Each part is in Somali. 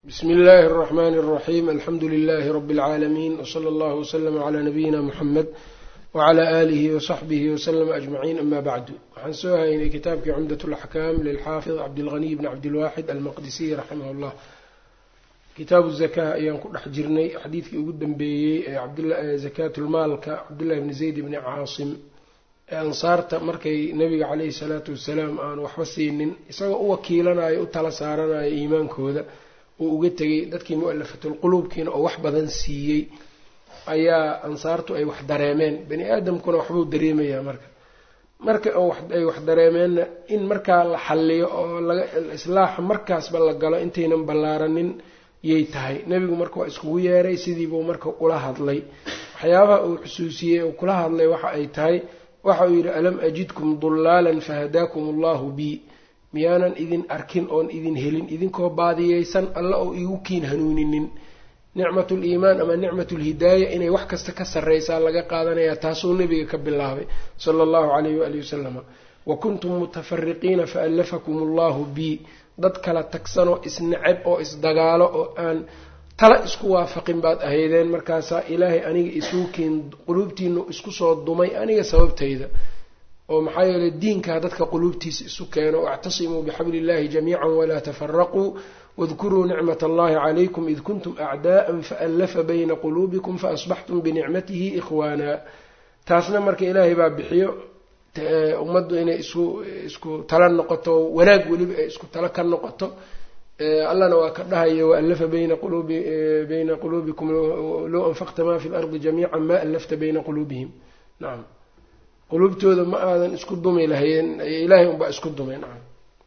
bsmi illaahi اraxmani اraxiim alxamdu lilahi rabi اlcaalamiin wsala allahu wslama cla nabiyina muxamed wcla aalihi wasaxbihi waslama ajmaciin ama bacdu waxaan soo haynay kitaabkii cumdat laxkaam lilxaafid cabdilghaniy bni cabdilwaaxid almaqdisiy raximah llah kitaabu zaka ayaan ku dhex jirnay xadiidkii ugu dambeeyey ee zakaatulmaalka cabdullahi bni zayd bni caasim ee ansaarta markay nabiga caleyhi salaatu wasalaam aan waxba siinin isagoo u wakiilanayo u tala saaranayo iimaankooda uu uga tegay dadkii mu-alafatulquluubkiina oo wax badan siiyey ayaa ansaartu ay wax dareemeen bani aadamkuna waxbuu dareemayaa marka marka ay wax dareemeenna in markaa la xalliyo oo laga islaaxa markaasba la galo intaynan ballaaranin yay tahay nebigu marka waa iskugu yeeray sidiibuu marka ula hadlay waxyaabaha uu xusuusiyey oo kula hadlay waxa ay tahay waxa uu yidhi alam ajidkum dulaalan fahadaakum allahu bi miyaanan idin arkin oon idin helin idinkoo baadiyeysan alla oo igu kiin hanuuninin nicmatul iimaan ama nicmatulhidaaya inay wax kasta ka sarreysaa laga qaadanayaa taasuu nebiga ka bilaabay sala allahu calayhi waalihi wasalama wa kuntum mutafariqiina faallafakum allahu bi dad kala tagsanoo isnacab oo isdagaalo oo aan tala isku waafaqin baad ahaydeen markaasaa ilaahay aniga isuu kiin quluubtiinu isku soo dumay aniga sababtayda oo maxaa yeeley diinkaa dadka quluubtiisa isu keeno wactasimuu bixabli illahi jamiican walaa tafaraquu wadkuruu nicmat allahi calaykum id kuntum acdaa'an faallafa bayna quluubikum faasbaxtum binicmatihi ikhwaana taasna marka ilaahay baa bixiyo ummaddu inay isku isku tala noqoto wanaag weliba ay isku talo ka noqoto allana waa ka dhahayo waallafa bayna quluubi bayna quluubikum low anfaqta ma fi lardi jamiica ma allafta bayna quluubihim nacam quluubtooda ma aadan isku dumi lahayn ilaahay unbaa isku dumay nacam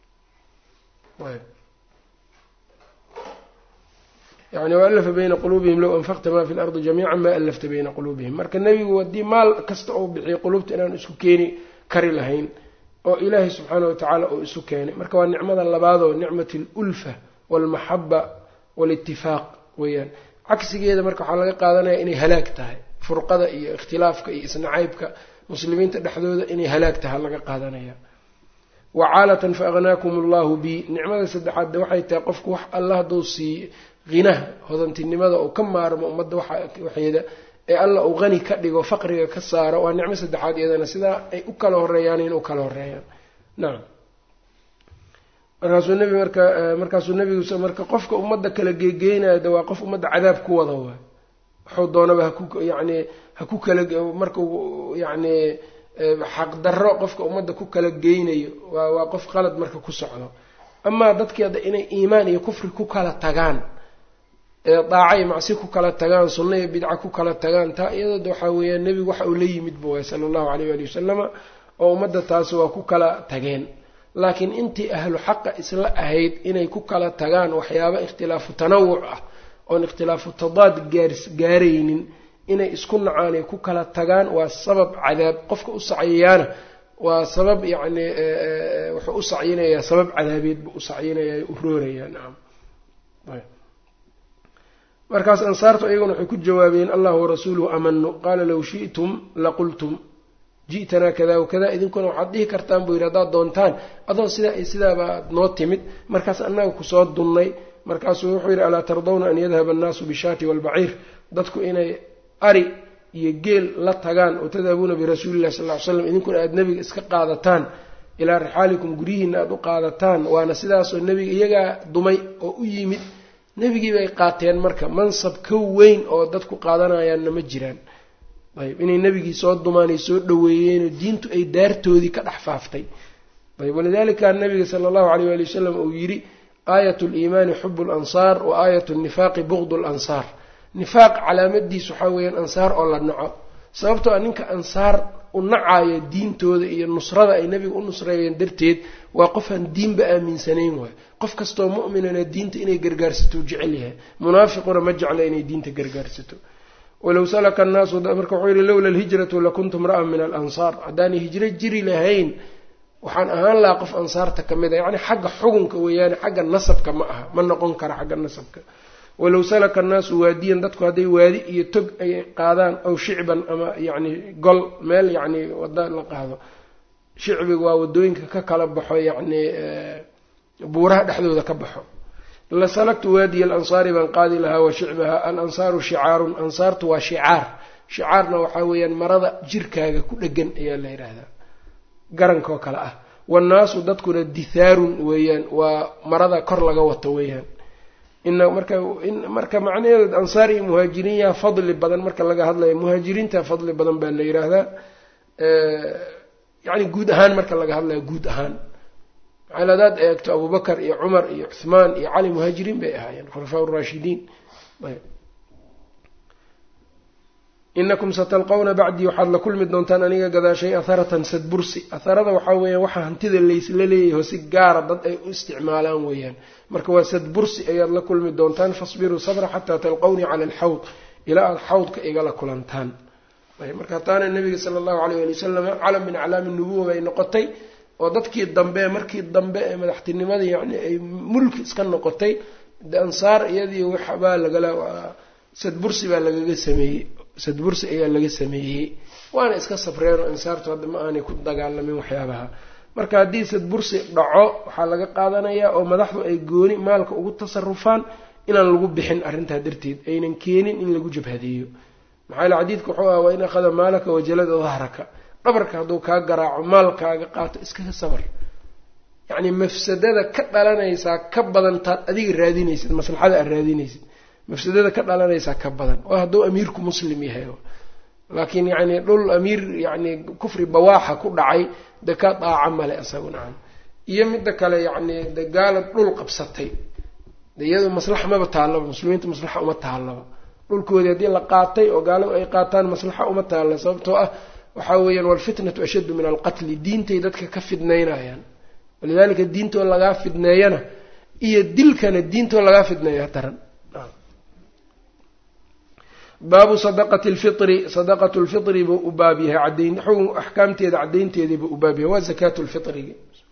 yani waalafa bayna quluubihim low anfaqta ma fi lardi jamiica ma allafta bayna quluubihim marka nebigu haddii maal kasta uu bixiyo quluubta inaan isku keeni kari lahayn oo ilaahay subxaana watacaala uu isu keenay marka waa nicmada labaadoo nicmat alulfa walmaxaba walitifaaq weeyaan cagsigeeda marka waxaa laga qaadanaya inay halaag tahay furqada iyo ikhtilaafka iyo isnacaybka muslimiinta dhexdooda inay halaag tahay laga qaadanaya wacaalatan fa agnaakum allahu bi nicmada saddexaadde waxay tahay qofku wax alla hadduu siiy hinaha hodantinimada uu ka maarmo ummadda waxeeda ee alla uu qani ka dhigo faqriga ka saaro waa nicmo saddexaad iyadana sidaa ay u kala horeeyaan in u kala horeeyaan nacam markaasuu nebi marka markaasuu nebigu marka qofka ummadda kala geegeynaya de waa qof ummadda cadaab ku wada waay waxuu doonaba haku yacni ha ku kala marka yacni xaqdarro qofka ummadda ku kala geynayo waa waa qof qalad marka ku socdo amaa dadkii hadda inay iimaan iyo kufri ku kala tagaan daaca iyo macsi ku kala tagaan sunna iyo bidca ku kala tagaan taa iyadooda waxaa weeyaan nebigu waxa uu la yimidba waay sala allahu alayh waali wasalama oo ummadda taasi waa ku kala tageen laakiin intii ahlu xaqa isla ahayd inay ku kala tagaan waxyaaba ikhtilaafu tanawuc ah oon ikhtilaafu tadaad gaaraynin inay isku nacaan ay ku kala tagaan waa sabab cadaab qofka u sacyayaana waa sabab yacni wuxuu u sacyinayaa sabab cadaabeed buu u sacyinayaa u roorayaa nacam markaas ansaartu iyaguna waxay ku jawaabeen allah warasuuluhu amanu qaala low shi'tum laqultum ji'tanaa kada wakada idinkuna waxaad dhihi kartaan buu yidhi haddaad doontaan adoo sidaa iyo sidaabaad noo timid markaas annaga kusoo dunnay markaasuu wuxuu yidhi alaa tardawna an yadhaba annaasu bishaati waalbaciir dadku inay ari iyo geel la tagaan oo tadhabuuna birasuulillahi sal ly slam idinkuna aada nebiga iska qaadataan ilaa rixaalikum guryihiina aada u qaadataan waana sidaasoo nebiga iyagaa dumay oo u yimid nebigii bay qaateen marka mansab ka weyn oo dadku qaadanayaanna ma jiraan ayb inay nebigii soo dumaanay soo dhaweeyeenoo diintu ay daartoodii ka dhex faaftay ayb walidalika nabiga sala allahu alayh waali wasalam uu yidhi aayat liimaani xubu lansaar wa aayat nifaaqi bugd lansaar nifaaq calaamadiis waxaa weeyaan ansaar oo la naco sababtoo a ninka ansaar u nacayo diintooda iyo nusrada ay nebiga u nusreeyeen darteed waa qofaan diinba aaminsanayn waayo qof kastoo mu'minana diinta inay gargaarsato jecel yahay munaafiquna ma jecla inay diinta gargaarsato walow salaka annaasu marka wuxuu yihi lowla alhijratu lakuntum ra'an min alansaar haddaanay hijro jiri lahayn waxaan ahaan lahaa qof ansaarta ka mid a yacni xagga xugunka weeyaane xagga nasabka ma aha ma noqon kara xagga nasabka walow salaka annaasu waadiyan dadku hadday waadi iyo tog ay qaadaan aw shicban ama yacni gol meel yacni wada la qaado shicbiga waa wadooyinka ka kala baxo yacni buuraha dhexdooda ka baxo lasalagtu waadiya alansaari baan qaadi lahaa wa shicbaha alansaaru shicaarun ansaartu waa shicaar shicaarna waxaa weeyaan marada jirkaaga ku dhegan ayaa la yidhaahdaa garankoo kale ah wannaasu dadkuna dithaarun weeyaan waa marada kor laga wato weeyaan ina marka marka macnaheedu ansaar iyo muhaajiriin yaa fadli badan marka laga hadlayo muhaajiriinta fadli badan baa la yidhaahdaa yacni guud ahaan marka laga hadlayo guud ahaan maxaal hadaad eegto abubakar iyo cumar iyo cuhmaan iyo cali muhaajiriin bay ahaayeen khulafaa raashidiin inakum satalqawna bacdii waxaad la kulmi doontaan aniga gadaashay atharatan sadbursi atharada waxaa weeyaan waxaa hantida laysla leeyahay oo si gaara dad ay u isticmaalaan weeyaan marka waa sadbursi ayaad la kulmi doontaan fasbiruu sabra xataa talqawnii cala alxawd ilaa aada xawdka igala kulantaan marka taana nabiga sala allahu alayh ali wasalam calam min aclaami nubuwa bay noqotay oo dadkii dambe markii dambe ee madaxtinimada yani ay mulki iska noqotay ansaar iyadii waxbaa lagala sadbursi baa lagaga sameeyey sadbursi ayaa laga sameeyey waana iska sabreen oo ansaartu hadda ma aanay ku dagaalamin waxyaabaha marka haddii sadbursi dhaco waxaa laga qaadanayaa oo madaxdu ay gooni maalka ugu tasarufaan inaan lagu bixin arrintaa darteed aynan keenin in lagu jabhadeeyo maxaa yale xadiidka wuxuu ah waa in akhada maalaka wajalada dahraka dhabarka hadduu kaa garaaco maalkaaga qaato iskaga sabar yacni mafsadada ka dhalanaysaa ka badan taad adiga raadinaysid maslaxada aad raadinaysid mafsadada ka dhalanaysaa ka badan oo hadduu amiirku muslim yahay laakiin yacni dhul amiir yacni kufri bawaaxa ku dhacay de ka daaca male isagu nacam iyo midda kale yacni de gaalad dhul qabsatay de iyadu maslaxa maba taallaba muslimiinta maslaxa uma taallaba dhulkoodii haddii la qaatay oo gaaladu ay qaataan maslaxa uma taalla sababtoo ah waxaa weeyaan walfitnatu ashaddu min alqatli diintay dadka ka fidnaynayaan walidaalika diintoo lagaa fidneeyana iyo dilkana diintoo lagaa fidneeya daran baabu sadaqati lfitri sadaqatu lfitri buu u baab yahay cadayn xukun axkaamteeda caddaynteedii buu u baab yahay waa zakaatu lfitrigi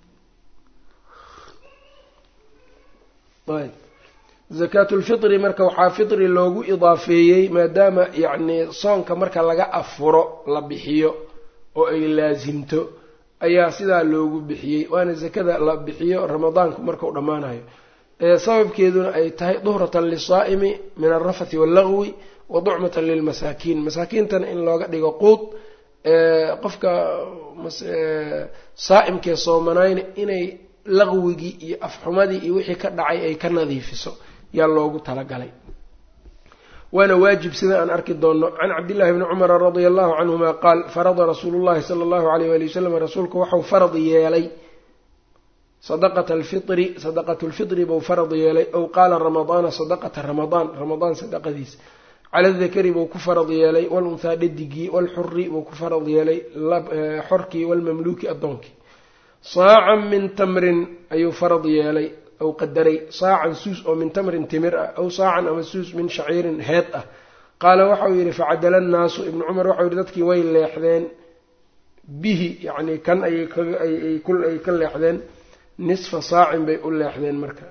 ayb zakaatulfitri marka waxaa fitri loogu idaafeeyey maadaama yacni soonka marka laga afuro la bixiyo oo ay laasimto ayaa sidaa loogu bixiyey waana zakada la bixiyo ramadaanku markau dhammaanayo sababkeeduna ay tahay duhratan lisaa'imi min alrafathi wallagwi wa ducmatan lilmasaakiin masaakiintana in looga dhigo quud qofka saa'imkee soomanayna inay laqwigii iyo afxumadii iyo wixii ka dhacay ay ka nadiifiso yaa loogu talagalay waana waajib sida aan arki doonno can cabdillahi bni cumara radia allahu canhuma qaal farada rasuulu llahi sala allahu alayh wali wasalam rasuulku waxau farad yeelay sadaqata alfitri sadaqatu lfitri buu farad yeelay ow qaala ramadaana sadaqata ramadaan ramadaan sadaqadiis cala dakari buu ku farad yeelay walunhaa dhadigii walxuri buu ku farad yeelay xorkii walmamluuki addoonkii saacan min tamrin ayuu farad yeelay ou qadaray saacan suus oo min tamrin timir ah aw saacan ama suus min shaciirin heed ah qaala waxau yidhi facadala annaasu ibnu cumar waxau yihi dadkii way leexdeen bihi yacni kan ayay ay ka leexdeen nisfa saacin bay u leexdeen marka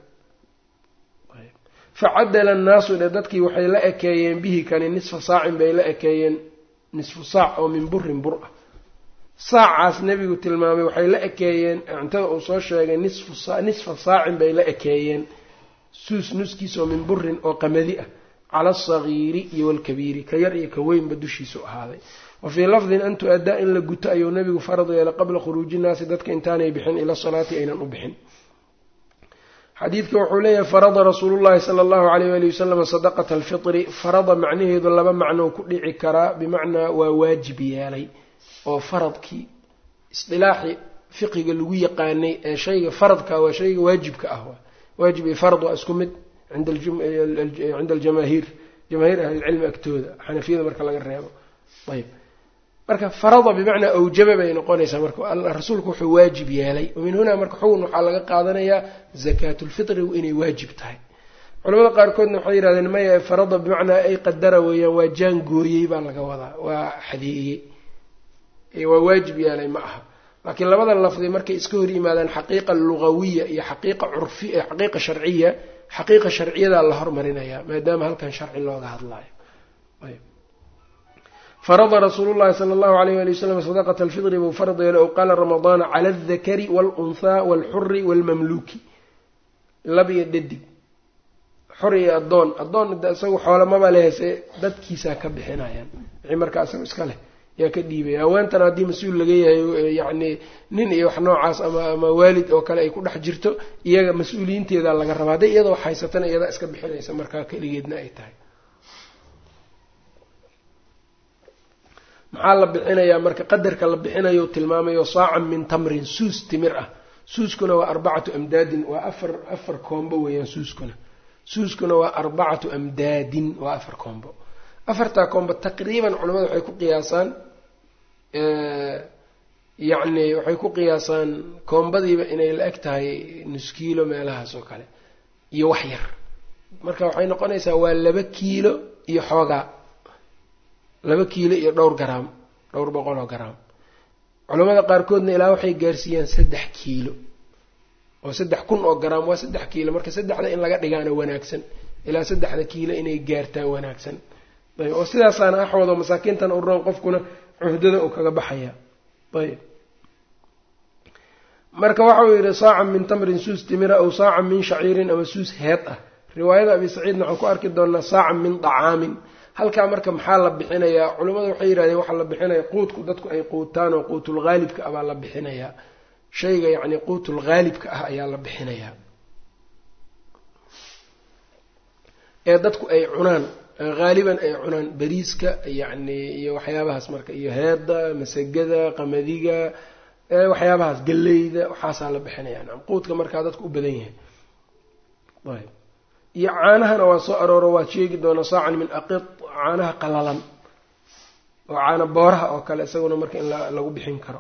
facadala annaasu dhe dadkii waxay la ekeeyeen bihi kani nisfa saacin bay la ekeeyeen nisfu saac oo min burin bur ah saacaas nebigu tilmaamay waxay la ekeeyeen cuntada uu soo sheegay nisfa saacin bay la ekeeyeen suus nuskiisoo min burin oo qamadi ah cala alsagiiri iyo walkabiiri ka yar iyo ka weynba dushiisu ahaaday wa fii lafdin an tu-addaa in la guto ayuu nebigu farad yeelay qabla khuruuji nnaasi dadka intaanay bixin ila salaati aynan u bixin xadiidka wuxuu leeyahay farada rasuulu llahi sala allahu alayh wali wasalam sadaqata alfitri farada macnaheedu laba macnoo ku dhici karaa bimacnaa waa waajib yeelay oo faradkii isdilaaxii fiqiga lagu yaqaanay ee shayga faradka waa shayga waajibka ah waajib iyo farad waa isku mid cinda aljamaahiir jamaahiir ahlilcilmi agtooda xanafiyada marka laga reebo ayb marka farada bimacnaa awjaba bay noqonaysaa marka rasuulku wuxuu waajib yeelay min hunaa marka xugun waxaa laga qaadanayaa zakaatulfitrigu inay waajib tahay culamada qaarkoodna waxay yidhahdeen maya farada bimacnaa ay qadara weeyaan waa jaan gooyey baa laga wadaa waa xadeeyey waa waajib yeelay ma aha laakiin labada lafdi markay iska hor yimaadaan xaqiiqa lugawiya iyo xaqiiqa curfi xaqiiqa sharciya xaqiiqa sharciyadaa la hormarinayaa maadaama halkan sharci looga hadlaayo farada rasuulu llahi sala allahu alayh ali wasalam sadaqata alfitri buu farad yeelay ow qaala ramadaana cala aldakari waalunhaa waalxuri waalmamluuki lab iyo dhadig xor iyo addoon addoon isagu xoolamaba lehse dadkiisaa ka bixinayaan wixii markaa isaga iska leh yaa ka dhiibaya haweentana haddii mas-uul laga yahay yacni nin iyo wax noocaas ama ama waalid oo kale ay ku dhex jirto iyaga mas-uuliyiinteeda laga rabaa hadday iyada wax haysatana iyadaa iska bixinaysa markaa keligeedna ay tahay maxaa la bixinayaa marka qadarka la bixinayo tilmaamayo saacan min tamrin suus timir ah suuskuna waa arbacatu amdaadin waa afar afar koombo weeyaan suuskuna suuskuna waa arbacatu amdaadin waa afar koombo afartaa koombo taqriiban culamada waxay ku qiyaasaan yacni waxay ku qiyaasaan koombadiiba inay la eg tahay nus kiilo meelahaas oo kale iyo wax yar marka waxay noqonaysaa waa laba kiilo iyo xoogaa laba kiilo iyo dhowr garaam dhowr boqol oo garaam culamada qaarkoodna ilaa waxay gaarsiiyaan saddex kiilo oo saddex kun oo garaam waa saddex kiilo marka saddexda in laga dhigaana wanaagsan ilaa saddexda kiilo inay gaartaa wanaagsan ayb oo sidaasaana axwado masaakiintan u roon qofkuna cuhdada uu kaga baxaya ayb marka waxauu yidhi saacan min tamrin suus timira aw saacan min shaciirin ama suus heed ah riwaayada abi saciidna waxaan ku arki doonaa saacan min dacaamin halkaa marka maxaa la bixinayaa culimmadu waxay yidhahdeen waxaa la bixinaya quudku dadku ay quutaan oo quutul haalibka ah baa la bixinayaa shayga yacni quutul haalibka ah ayaa la bixinayaa ee dadku ay cunaan haaliban ay cunaan bariiska yacni iyo waxyaabahaas marka iyo heedda masagada qamadiga waxyaabahaas galleyda waxaasaa la bixinaya nacam quudka markaa dadku u badan yahay ayb iyo caanahana waa soo arooro waad sheegi doonaa saacan min aqid caanaha qalalan oo caana booraha oo kale isaguna marka in lagu bixin karo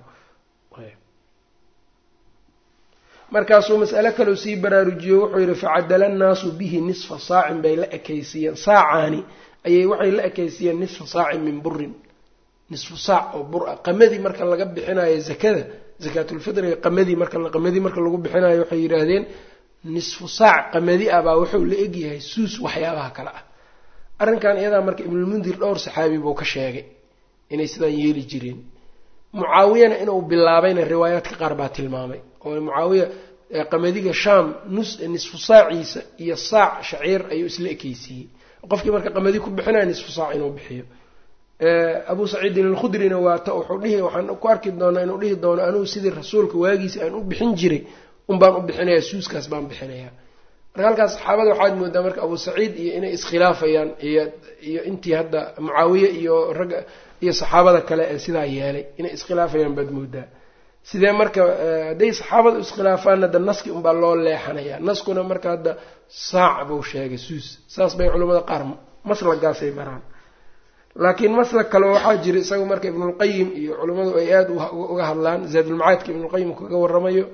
markaasuu mas'ale kaleu sii baraarujiyo wuxuu yidhi facadala nnaasu bihi nisfa saacin bay la ekaysiiyeen saacaani ayay waxay la ekaysiiyeen nisfa saacin min burin nisfu saac oo bur ah qamadii marka laga bixinayo zakada zakaatulfitriga qamadii marka qamadii marka lagu bixinayo waxay yidhaahdeen nisfu saac qamadi ah baa wuxuu la egyahay suus waxyaabaha kale ah arrinkan iyadaa marka ibnulmundir dhowr saxaabi buu ka sheegay inay sidaan yeeli jireen mucaawiyana inuu bilaabayna riwaayaadka qaar baa tilmaamay oo mucaawiya qamadiga shaam nus nisfu saaciisa iyo saac shaciir ayuu isla ekeysiiyey qofkii marka qamadi ku bixinaya nisfu saac inuu bixiyo abu saciidin alkhudrina waata wuxuu dhihi waxaan ku arki doonaa inuu dhihi doono anugu sidii rasuulka waagiisa aan u bixin jiray un baan u bixinayaa suuskaas baan bixinayaa marka halkaas saxaabada waxaad moodaa marka abu saciid iyo inay iskhilaafayaan iyo iyo intii hadda mucaawiye iyo ragga iyo saxaabada kale ee sidaa yeelay inay iskhilaafayaan baad moodaa sidee marka hadday saxaabada iskhilaafaanna da naski unbaa loo leexanayaa naskuna marka hadda saac buu sheegay suus saas bay culimmada qaar maslagaasay maraan laakiin maslag kale waxaa jira isaga marka ibnulqayim iyo culimmadu ay aada uga hadlaan zaadulmacaadka ibnulqayim kaga waramayo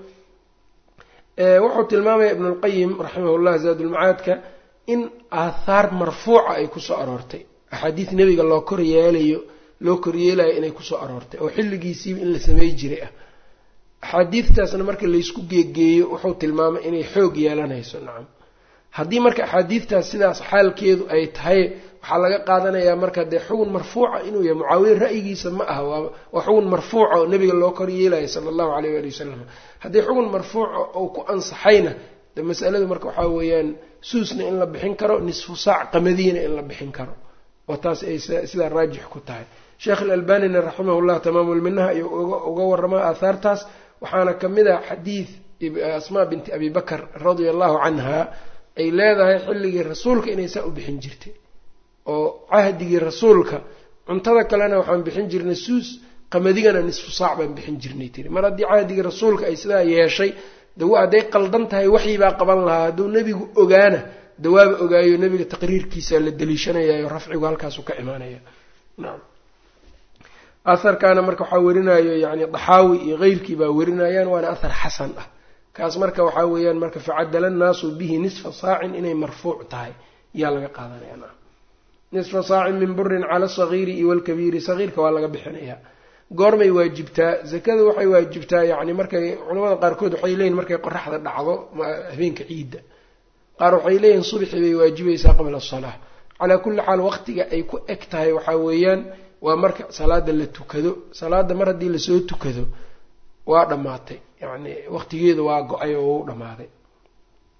wuxuu tilmaamaya ibnulqayim raximahullah zaadulmacaadka in aathaar marfuuca ay kusoo aroortay axaadiis nebiga loo kor yeelayo loo koryeelayo inay kusoo aroortay oo xilligiisiiba in la samey jiray ah axaadiidtaasna marka laysku geegeeyo wuxuu tilmaamay inay xoog yeelanayso nacam haddii marka axaadiidtaas sidaas xaalkeedu ay tahay waxaa laga qaadanayaa marka dee xugun marfuuca inuu yahay mucaawiye ra'yigiisa ma aha waa xugun marfuuca oo nebiga loo kor yeelayo sala allahu alayh waali wasalam haddii xugun marfuuca oo ku ansaxayna de masaladu marka waxaa weeyaan suusna in la bixin karo nisfu saac qamadiina in la bixin karo oo taas ay sidaa raajix ku tahay sheekh alalbanina raximahullah tamaamulminaha ayuu uga waramaa aahaartaas waxaana ka mid ah xadiid asmaa binti abi bakar radia allahu canha ay leedahay xilligii rasuulka inay saa u bixin jirtay oo cahdigii rasuulka cuntada kalena waxaan bixin jirnay suus qamadigana nisfu saac baan bixin jirnay tiri mar haddii cahdigii rasuulka ay sidaa yeeshay dawa hadday qaldan tahay waxyibaa qaban lahaa hadduu nebigu ogaana dawaaba ogaayo nebiga taqriirkiisa la daliishanayayo rafcigu halkaasu ka imaanaya nacam aharkaana marka waxaa werinayo yani daxaawi iyo keyrkii baa werinayaan waana ahar xasan ah kaas marka waxaa weeyaan marka facadala nnaasu bihi nisfa saacin inay marfuuc tahay yaa laga qaadanaya nacam nisfa saacin min burin cala asagiiri iyo walkabiiri sagiirka waa laga bixinayaa goormay waajibtaa zakada waxay waajibtaa yani markay culamada qaarkood waxay leeyihin markay qoraxda dhacdo habeenka ciidda qaar waxay leeyihin subxi bay waajibaysaa qabla asalaa calaa kulli xaal waqtiga ay ku eg tahay waxaa weeyaan waa marka salaada la tukado salaada mar haddii lasoo tukado waa dhammaatay yacni waqtigeedu waa go-ay oo u dhammaaday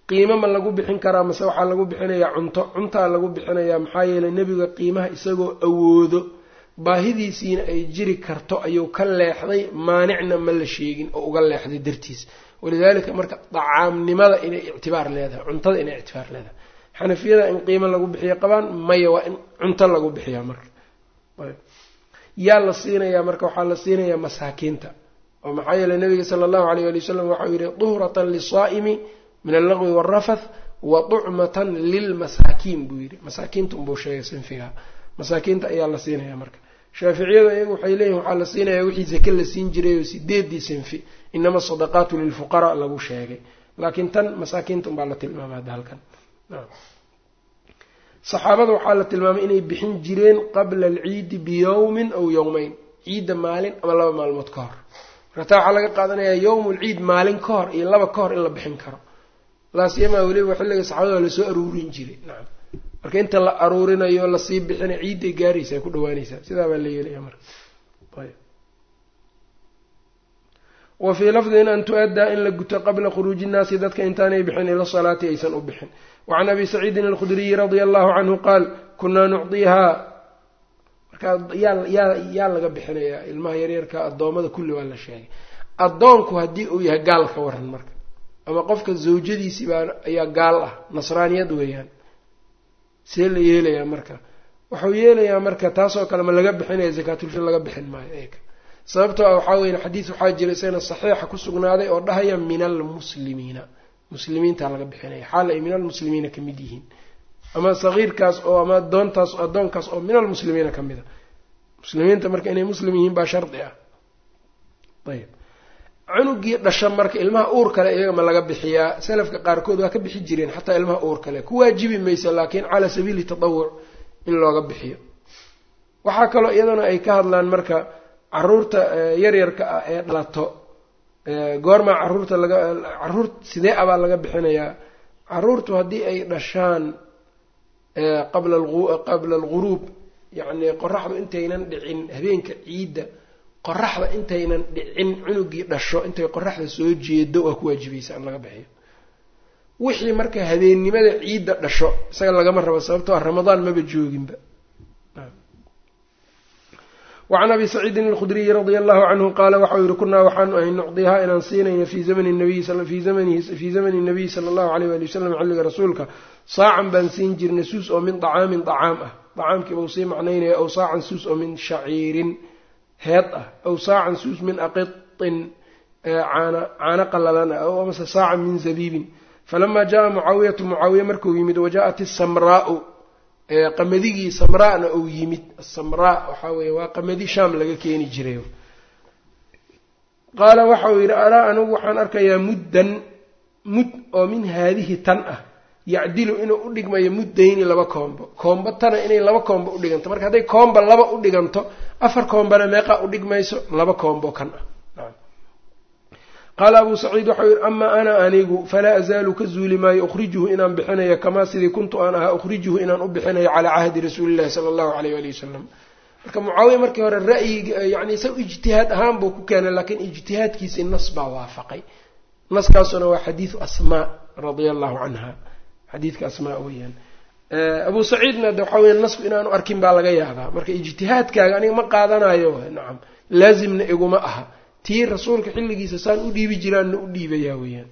qiimo ma lagu bixin karaa mase waxaa lagu bixinayaa cunto cuntaa lagu bixinayaa maxaa yeelay nebiga qiimaha isagoo awoodo baahidiisiina ay jiri karto ayuu ka leexday maanicna ma la sheegin oo uga leexday dartiis walidaalika marka dacaamnimada inay ictibaar leedahay cuntada inay ictibaar leedahay xanafiyada in qiimo lagu bixiyo qabaan maya waa in cunto lagu bixiyaa marka yaa la siinayaa marka waxaa la siinayaa masaakiinta oo maxaa yeeley nabiga sala allahu alayh ali wasalam waxau yihi duhratan lisaa'imi min allagwi waalrafath wa tucmatan lilmasaakiin buu yidhi masaakiinta unbuu sheegay sinfigaa masaakiinta ayaa la siinayaa marka shaaficiyadu iyagu waxay leeyihin waxaa la siinayaa wixii sake la siin jiray oo sideedii sinfi inama asadaqaatu lilfuqaraa lagu sheegay laakiin tan masaakiinta unbaa la tilmaama hadda halkan saxaabada waxaa la tilmaamay inay bixin jireen qabla alciidi biyowmin aw yowmeyn ciidda maalin ama laba maalmood ka hor marka taa waxaa laga qaadanayaa yowmulciid maalin ka hor iyo laba ka hor in la bixin karo laasyamaa weliba xilliga saxaabada waa lasoo aruurin jiray nacam marka inta la aruurinayo lasii bixina ciidday gaaraysaa ku dhawaanaysaa sidaa baa la yeelaya marka wa fii lafdin an tu-addaa in la guto qabla khuruuji innaasi dadka intaanay bixin ila salaati aysan u bixin wacan abi saciidin alkhudriyi radia allahu canhu qaal kunaa nucdiihaa markaa yaa yaa yaa laga bixinayaa ilmaha yaryarka addoommada kulli waa la sheegay addoonku haddii uu yahay gaal ka waran marka ama qofka zawjadiisii baa ayaa gaal ah nasraaniyad weeyaan see la yeelayaa marka wuxuu yeelayaa marka taasoo kale ma laga bixinaya zakaatulfir laga bixin maayo eega sababtoo ah waxaa weya xadiis waxaa jira isagana saxiixa ku sugnaaday oo dhahaya min almuslimiina muslimiintaa laga bixinaya xaal ay min almuslimiina ka mid yihiin ama sagiirkaas oo ama adoontaas addoonkaas oo min almuslimiina ka mid a muslimiinta marka inay muslim yihiin baa shardi ah ayb cunugii dhasha marka ilmaha uur kale iyaga ma laga bixiyaa salafka qaarkood waa ka bixi jireen xataa ilmaha uur kale ku waajibi maysa laakiin calaa sabiili tatawuc in looga bixiyo waxaa kaloo iyadana ay ka hadlaan marka caruurta yaryarka ah ee dhalato goormaa caruurta laga caruur sidee abaa laga bixinayaa caruurtu haddii ay dhashaan qabla qabla alguruub yacni qoraxdu intaynan dhicin habeenka ciidda qoraxda intaynan dhicin cunugii dhasho intay qoraxda soo jeedo waa ku waajibaysa in laga bixiyo wixii marka habeennimada ciidda dhasho isaga lagama rabo sababtoo ah ramadaan maba jooginba wacan abi saciidin alkhudriyi radia allahu canhu qaala waxau yihi kunaa waxaanu ahay nucdihaa inaan siinayna fii zamani nabiyi fii zamani nabiyi sala allahu aleyh wali wasalam xilliga rasuulka saacan baan siin jirnay suus oo min dacaamin dacaam ah dacaamkiiba uu sii macnaynaya aw saacan suus oo min shaciirin heed ah aw saacan suus min aqitin caana caano qalalan ah aw amase saacan min zabiibin falamaa jaa mucaawiyatu mucaawiya markuu yimid wajaءat isamraau qamaddigii samraana uu yimid asamraa waxaa weeye waa qamadi shaam laga keeni jiray qaala waxauu yidhi alaa anigu waxaan arkayaa muddan mud oo min haadihi tan ah yacdilu inuu u dhigmayo muddayni laba koombo koombo tana inay laba koombo u dhiganto marka hadday koomba laba u dhiganto afar koombana meeqaa u dhigmayso laba koombo kan ah qaala abuu saciid waxau yidhi amaa ana anigu falaa azaalu ka zuuli maayo ukhrijuhu inaan bixinayo kamaa sidii kuntu aan ahaa ukhrijuhu inaan u bixinayo calaa cahdi rasuulillahi sala allahu aleyh ali wasalam marka mucaawiya markii hore ra'yiga yani isaga ijtihaad ahaan buu ku keenay laakiin ijtihaadkiisii nas baa waafaqay naskaasuna waa xadiidu asmaa radia allahu canha xadiidka asmaa weeyaan abuu saciidna de waxaa weya nasku inaanu arkin baa laga yaabaa marka ijtihaadkaaga aniga ma qaadanayo nacam laazimna iguma aha tii rasuulka xilligiisa saan u dhiibi jiraanna u dhiibayaa weeyaan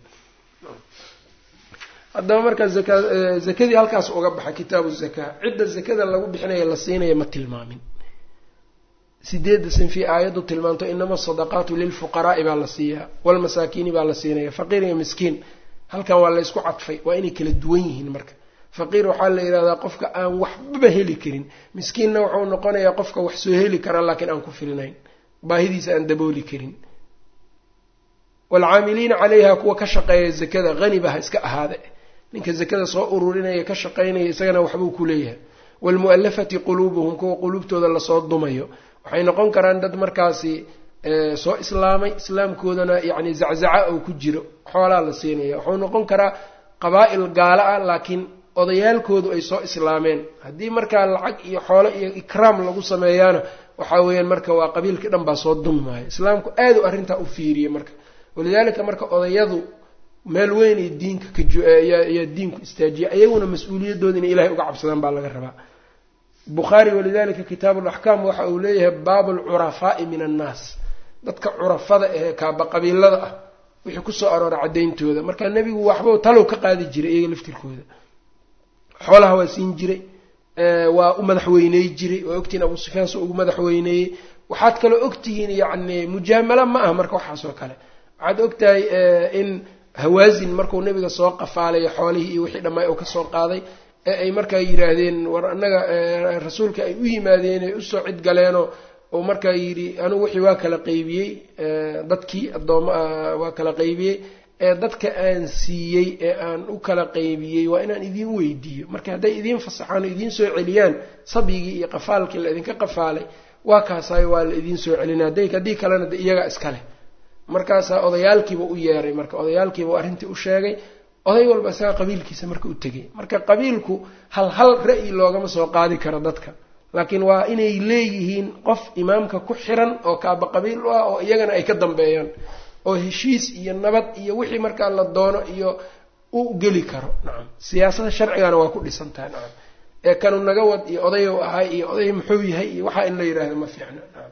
haddaba marka zaka zakadii halkaas uga baxay kitaabu zakaa cidda zakada lagu bixinaya la siinaya ma tilmaamin sideedda sinfi aayaddu tilmaanto inama asadaqaatu lilfuqaraa'i baa la siiyaa walmasaakiini baa la siinaya faqiir iyo miskiin halkan waa laysku cadfay waa inay kala duwan yihiin marka faqiir waxaa la yidhahdaa qofka aan waxbaba heli karin miskiinna wuxuu noqonayaa qofka wax soo heli kara laakiin aan ku filnayn baahidiisa aan dabooli karin waalcaamiliina calayha kuwa ka shaqeeya zakada haniba ha iska ahaade ninka zakada soo ururinaya ka shaqaynaya isagana waxbuu ku leeyahay waalmu'allafati quluubuhum kuwa quluubtooda lasoo dumayo waxay noqon karaan dad markaasi soo islaamay islaamkoodana yacni zaczaca oo ku jiro xoolaa la siinaya wuxuu noqon karaa qabaa'il gaala ah laakiin odayaalkoodu ay soo islaameen haddii markaa lacag iyo xoolo iyo ikraam lagu sameeyaana waxaa weeyaan marka waa qabiilkii dhan baa soo dumi maayo islaamku aad u arrintaa u fiiriyey marka walidaalika marka odayadu meel weynay diinka kayaa diinku istaajiya ayaguna mas-uuliyadooda inay ilahay uga cabsadaan baa laga rabaa bukhaari walidalika kitaabu laxkaam waxa uu leeyahay baabu alcurafaa'i min annaas dadka curafada ee kaaba qabiilada ah wixii kusoo aroora caddayntooda marka nebigu waxbau talow ka qaadi jiray iyaga laftirkooda xoolaha waa siin jiray waa u madaxweyney jiray waa ogtihiin abuu sufyaan soo ugu madaxweyneeyey waxaad kaloo ogtihiin yacni mujaamalo ma aha marka waxaas oo kale waxaad ogtahay in hawaasin markuu nebiga soo qafaalayo xoolihii iyo wixii dhammaay uu kasoo qaaday ee ay markaa yidhaahdeen war annaga rasuulka ay u yimaadeen ay usoo cid galeenoo oo markaa yidhi anugu wixii waa kala qaybiyey dadkii addooma waa kala qaybiyey ee dadka aan siiyey ee aan u kala qaybiyey waa inaan idiin weydiiyo marka hadday idiin fasaxaan oo idiin soo celiyaan sabyigii iyo qafaalkii la idinka qafaalay waa kaasayo waa la idiin soo celina haddii kalena de iyaga iskaleh markaasaa odayaalkiiba u yeeray marka odayaalkiiba arrintii u sheegay oday walba isaga qabiilkiisa marka u tegay marka qabiilku hal hal ra'yi loogama soo qaadi karo dadka laakiin waa inay leeyihiin qof imaamka ku xiran oo kaaba qabiil u ah oo iyagana ay ka dambeeyaan oo heshiis iyo nabad iyo wixii markaa la doono iyo u geli karo nacam siyaasada sharcigana waa ku dhisan tahay nacam ee kanu naga wad iyo odayow ahay iyo oday muxuu yahay iyo waxaa in la yidhaahdo ma fiicna nacam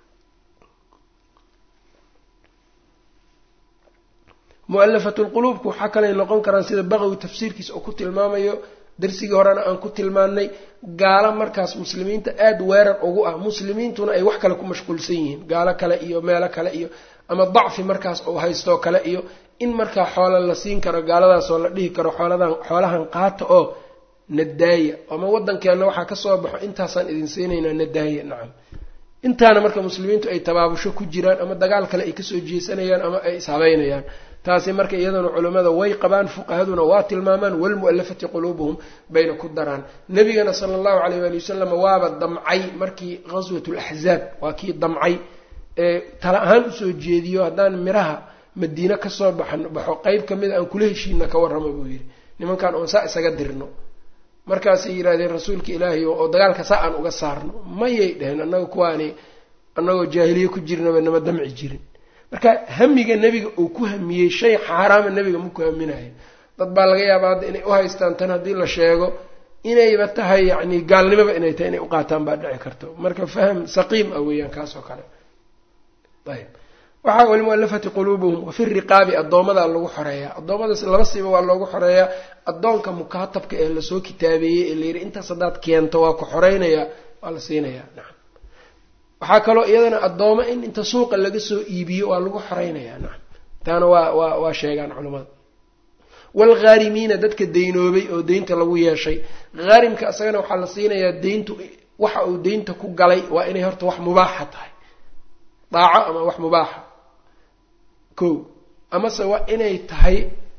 mu'alafatu lquluubku waxaa kalay noqon karaan sida baqawi tafsiirkiisa oo ku tilmaamayo darsigii horena aan ku tilmaannay gaalo markaas muslimiinta aada weerar ugu ah muslimiintuna ay wax kale ku mashquulsan yihiin gaalo kale iyo meelo kale iyo ama dacfi markaas uu haystoo kale iyo in markaa xoola la siin karo gaaladaasoo la dhihi karo xooladan xoolahan qaata oo nadaaya ama waddankeenna waxaa ka soo baxo intaasaan idin siinaynaa nadaaya nacam intaana marka muslimiintu ay tabaabusho ku jiraan ama dagaal kale ay kasoo jeesanayaan ama ay ishabeynayaan taasi marka iyadana culimmada way qabaan fuqahaduna waa tilmaamaan walmu'alafati quluubuhum bayna ku daraan nebigana sala allahu calayh waali wasalam waaba damcay markii ghaswat laxzaab waa kii damcay ee tala ahaan usoo jeediyo haddaan miraha madiine kasoo baxan baxo qeyb kamida aan kula heshiina ka warramo buu yidhi nimankan oon saa isaga dirno markaasay yidhahdeen rasuulka ilaahay oo dagaalka saa aan uga saarno mayay dheheen annaga kuwaani annagoo jaahiliye ku jirnaba nama damci jirin marka hamiga nebiga uu ku hamiyey shay xaaraama nebiga ma ku haminayo dad baa laga yaabaa hadda inay u haystaan tan haddii la sheego inayba tahay yacni gaalnimoba inay tahay inay u qaataan baa dhici karto marka faham saqiim ah weeyaan kaas oo kale ayb waxaa walimualafati quluubuhum wafi riqaabi addoomadaa lagu xoreeyaa addoommadaas laba siiba waa loogu xoreeyaa addoonka mukaatabka ee lasoo kitaabeeyey ee layidhi intaas haddaad keento waa ku xoreynayaa waa la siinayaa nacam waxaa kaloo iyadana addooma in inta suuqa laga soo iibiyo waa lagu xoreynayaa nacam taana waa waa waa sheegaan culimmada waalghaarimiina dadka deynoobay oo deynta lagu yeeshay haarimka isagana waxaa la siinayaa deyntu waxa uu deynta ku galay waa inay horta wax mubaaxa tahay daaco ama wax mubaaxa ko amase waa inay tahay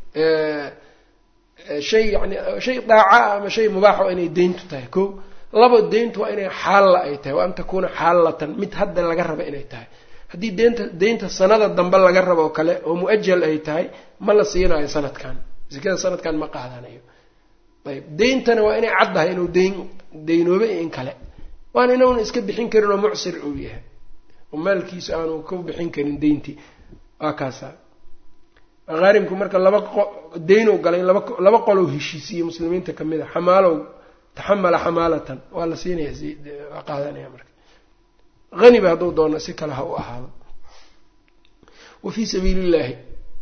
shay yani shay daaca ama shay mubaaxa waa inay deyntu tahay ko laba deyntu waa inay xaalla ay tahay wa an takuuna xaallatan mid hadda laga raba inay tahay haddii deynta deynta sanada dambe laga rabo oo kale oo mu-ajal ay tahay ma la siinayo sanadkan sikada sanadkan ma qaadanayo ayb deyntana waa inay caddahay inuu deyn deynoobe iyo in kale waana inuuna iska bixin karin oo mucsir uu yahay oo maalkiisa aanu ka bixin karin deyntii waa kaasa haarimku marka laba qo deynow galay laba laba qolow heshiisiye muslimiinta kamid a xamaalow taxamala xamaalatan waa la siinaya waa qaadanaya marka haniba hadduu doono si kale ha u ahaado wa fii sabiili illaahi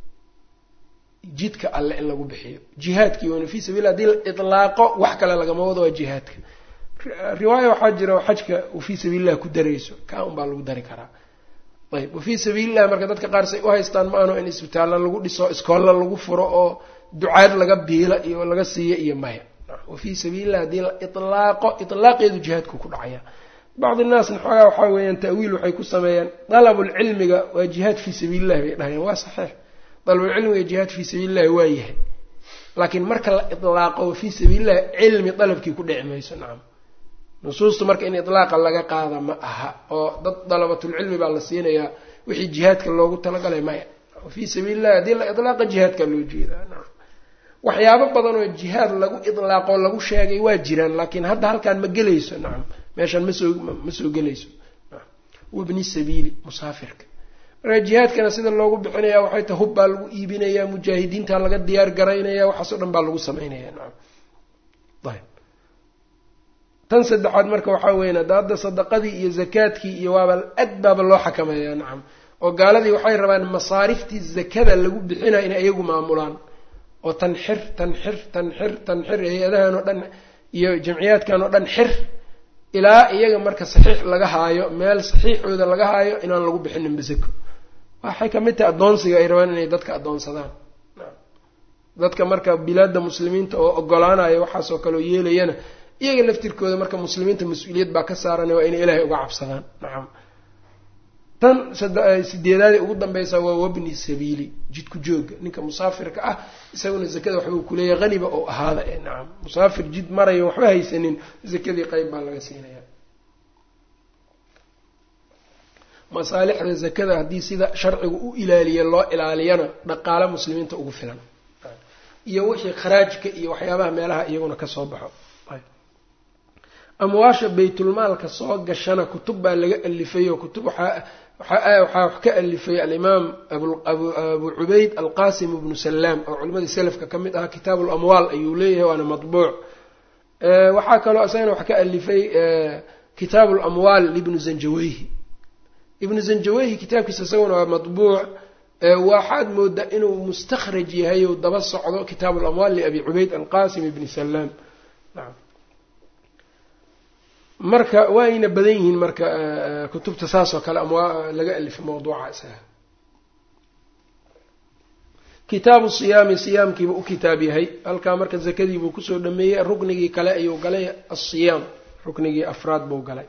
jidka alle in lagu bixiyo jihaadkii wn fii sabil hadii la ilaaqo wax kale lagama wado waa jihaadka riwaaya waxaa jira xajka wafii sabiililah ku darayso kaa un baa lagu dari karaa ayb wafii sabiililah marka dadka qaar say u haystaan ma ano in isbitaalla lagu dhiso iskoolla lagu furo oo ducaad laga biila iyo laga siiyo iyo maya wafii sabiililah haddii la ilaaqo ilaaqeedu jihaadku ku dhacaya bacdi naasna xoogaa waxaa weeyaan ta'wiil waxay ku sameeyaan dalabulcilmiga waa jihaad fii sabiilillahi bay dhahayaan waa saxiix dalabulcilmiga jihaad fii sabiilillahi waa yahay laakiin marka la ilaaqo wafii sabiilillahi cilmi dalabkii ku dhici mayso nacam nusuustu marka in ilaaqa laga qaada ma aha oo dad dalabatulcilmi baa la siinayaa wixii jihaadka loogu talagalay maya fii sabiilillahi haddii la ilaaqa jihaadka loo jeedaa nacam waxyaabo badan oo jihaad lagu ilaaqoo lagu sheegay waa jiraan laakiin hadda halkaan ma gelayso nacam meeshaan masoo ma soo gelayso wabni sabiili musaafirka marka jihaadkana sida loogu bixinaya waxay tahay hub baa lagu iibinaya mujaahidiinta laga diyaar garaynaya waxaasoo dhan baa lagu sameynaya nacam ayb tan saddexaad marka waxaa weyan ada hadda sadaqadii iyo zakaadkii iyo waaba ad baaba loo xakameeya nacam oo gaaladii waxay rabaan masaariftii zakada lagu bixinaya inay iyagu maamulaan oo tan xir tan xir tan xir tan xir hay-adahan oo dhan iyo jamciyaadkan oo dhan xir ilaa iyaga marka saxiix laga haayo meel saxiixooda laga haayo inaan lagu bixinin basako waxay kamid tahay addoonsiga ay rabaan inay dadka addoonsadaan dadka marka bilaadda muslimiinta oo ogolaanaya waxaasoo kale oo yeelayana iyaga laftirkooda marka muslimiinta mas-uuliyad baa ka saaran waa inay ilaahay uga cabsadaan nacam tan sideedaadii ugu dambeysa waa wabni sabiili jidku jooga ninka musaafirka ah isaguna zakada waxbuu kuleeyahay haniba oo ahaada ee nacam musaafir jid marayo waxba haysanin zakadii qeyb baa laga siinaya masaalixda zakada haddii sida sharciga u ilaaliya loo ilaaliyana dhaqaale muslimiinta ugu filan iyo wixii kharaajka iyo waxyaabaha meelaha iyaguna kasoo baxo amwaasha baytulmaalka soo gashana kutub baa laga alifay oo kutub waxaa waxaa wax ka alifay alimaam abu cubayd alqasim ibnu salaam oo culimadii selafka ka mid ahaa kitaabu lamwaal ayuu leeyahay waana matbuuc waxaa kaloo isagana wax ka alifay kitaabu lamwaal libnu zanjaweyhi ibnu zanjaweyhi kitaabkiisa isaguna waa matbuuc waxaad moodaa inuu mustakhraj yahay ou daba socdo kitaabu lamwaal liabi cubayd alqasim ibni salaam naam marka waayna badan yihiin marka kutubta saas oo kale ama laga alifay mawduuca isaga kitaabu siyaami siyaamkiiba u kitaab yahay halkaa marka zakadiibuu kusoo dhameeyey ruknigii kale ayuu galay asiyaam ruknigii afraad buu galay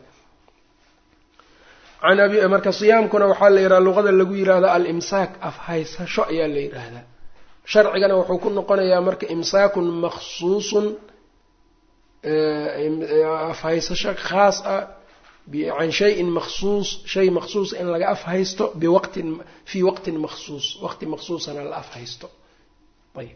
an abi marka siyaamkuna waxaa la yidhaha luqada lagu yidhaahda alimsaak afhaysasho ayaa la yidhaahdaa sharcigana wuxuu ku noqonayaa marka imsaakun maksuusun afhaysasho khaas ah can shayin maksuus shay maksuusa in laga afhaysto biwaqtin fii waqtin maksuus waqti maksuusana la afhaysto ayb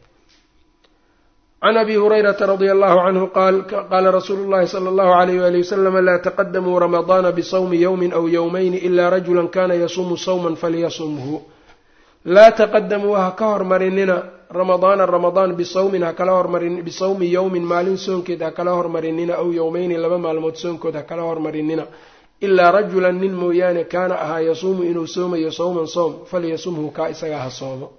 can abi hurayrata radia allahu canhu qaal qaala rasuulu llahi sala allahu alayh wali wasalama laa taqadamuu ramadaana bisawmi yowmin aw yowmayni ila rajula kana yasuumu sawman falyasumhu laa taqadamuu ha ka hormarinina ramadaana ramadaan bisawmin hakala hormarin bisawmi yowmin maalin soonkeed ha kala hormarinina aw yowmeyni laba maalmood soonkood ha kala hormarinina ilaa rajulan nin mooyaane kaana ahaa yasuumu inuu soomayo sawman soom falyasumhu kaa isagaa ha soomo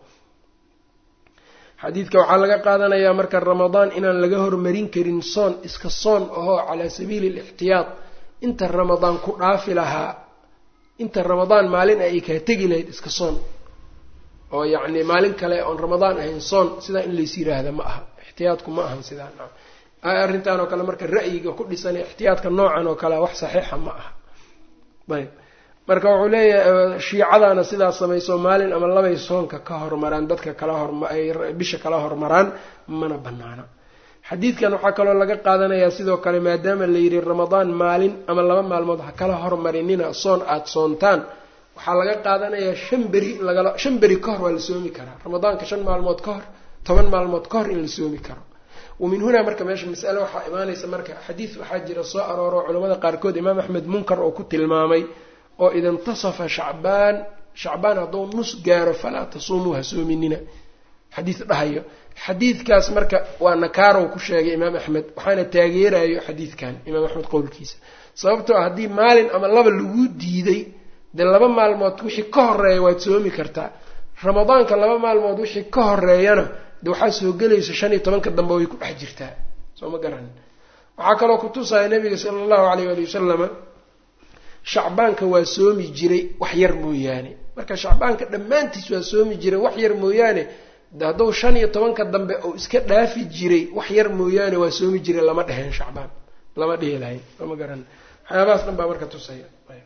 xadiidka waxaa laga qaadanayaa marka ramadaan inaan laga hormarin karin soon iska soon ahoo calaa sabiili lixtiyaad inta ramadaan ku dhaafi lahaa inta ramadaan maalin ay kaa tegi lahayd iska soon oo yacni maalin kale oon ramadaan ahayn soon sidaa in lays yiraahda ma aha ixtiyaadku ma ahan sidaa nacam arrintan oo kale marka ra'yiga ku dhisan ixtiyaadka noocan oo kale wax saxiixa ma aha ayb marka wuxuu leeyahay shiicadaana sidaas samayso maalin ama labay soonka ka hormaraan dadka kala hormaay bisha kala hormaraan mana banaana xadiidkan waxaa kaloo laga qaadanayaa sidoo kale maadaama la yidhi ramadaan maalin ama laba maalmood ha kala hormarinina soon aada soontaan waxaa laga qaadanayaa shan beri in lagala shan beri ka hor waa la soomi karaa ramadaanka shan maalmood ka hor toban maalmood ka hor in la soomi karo wa min hunaa marka meesha masale waxaa imaanaysa marka xadiid waxaa jira soo arooro culamada qaarkood imaam axmed munkar oo ku tilmaamay oo ida intasafa shacbaan shacbaan hadduu nus gaaro falaa tasuumuu ha soominina xadiid dhahayo xadiidkaas marka waa nakaarow ku sheegay imaam axmed waxaana taageerayo xadiidkan imaam axmed qowlkiisa sababtoo ah haddii maalin ama laba lagu diiday dee laba maalmood wixii ka horeeya waad soomi kartaa ramadaanka laba maalmood wixii ka horeeyana de waxaa soo gelaysa shan iyo tobanka dambe way ku dhex jirtaa soo ma garanin waxaa kaloo kutusaya nabiga sala allahu alayh ali wasalama shacbaanka waa soomi jiray wax yar mooyaane marka shacbaanka dhammaantiis waa soomi jiray wax yar mooyaane hadduu shan iyo tobanka dambe uu iska dhaafi jiray wax yar mooyaane waa soomi jiray lama dheheen shacbaan lama dhihi lahayn sooma garan waxyaabahaas dhan baa marka tusaya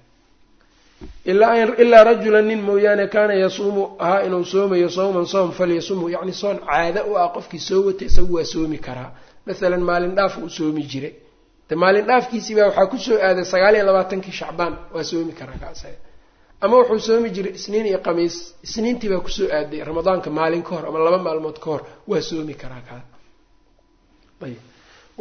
ilaa rajulan nin mooyaane kaana yasuumu ahaa inuu soomayo sawman soom falyasumhu yacni soon caado u ah qofkii soo watay isagu waa soomi karaa masalan maalin dhaaf uu soomi jiray de maalin dhaafkiisiibaa waxaa kusoo aaday sagaal iyo labaatankii shacbaan waa soomi karaa kaasaga ama wuxuu soomi jiray isniin iyo qamiis isniintii baa kusoo aaday ramadaanka maalin ka hor ama laba maalmood ka hor waa soomi karaa kaa ayb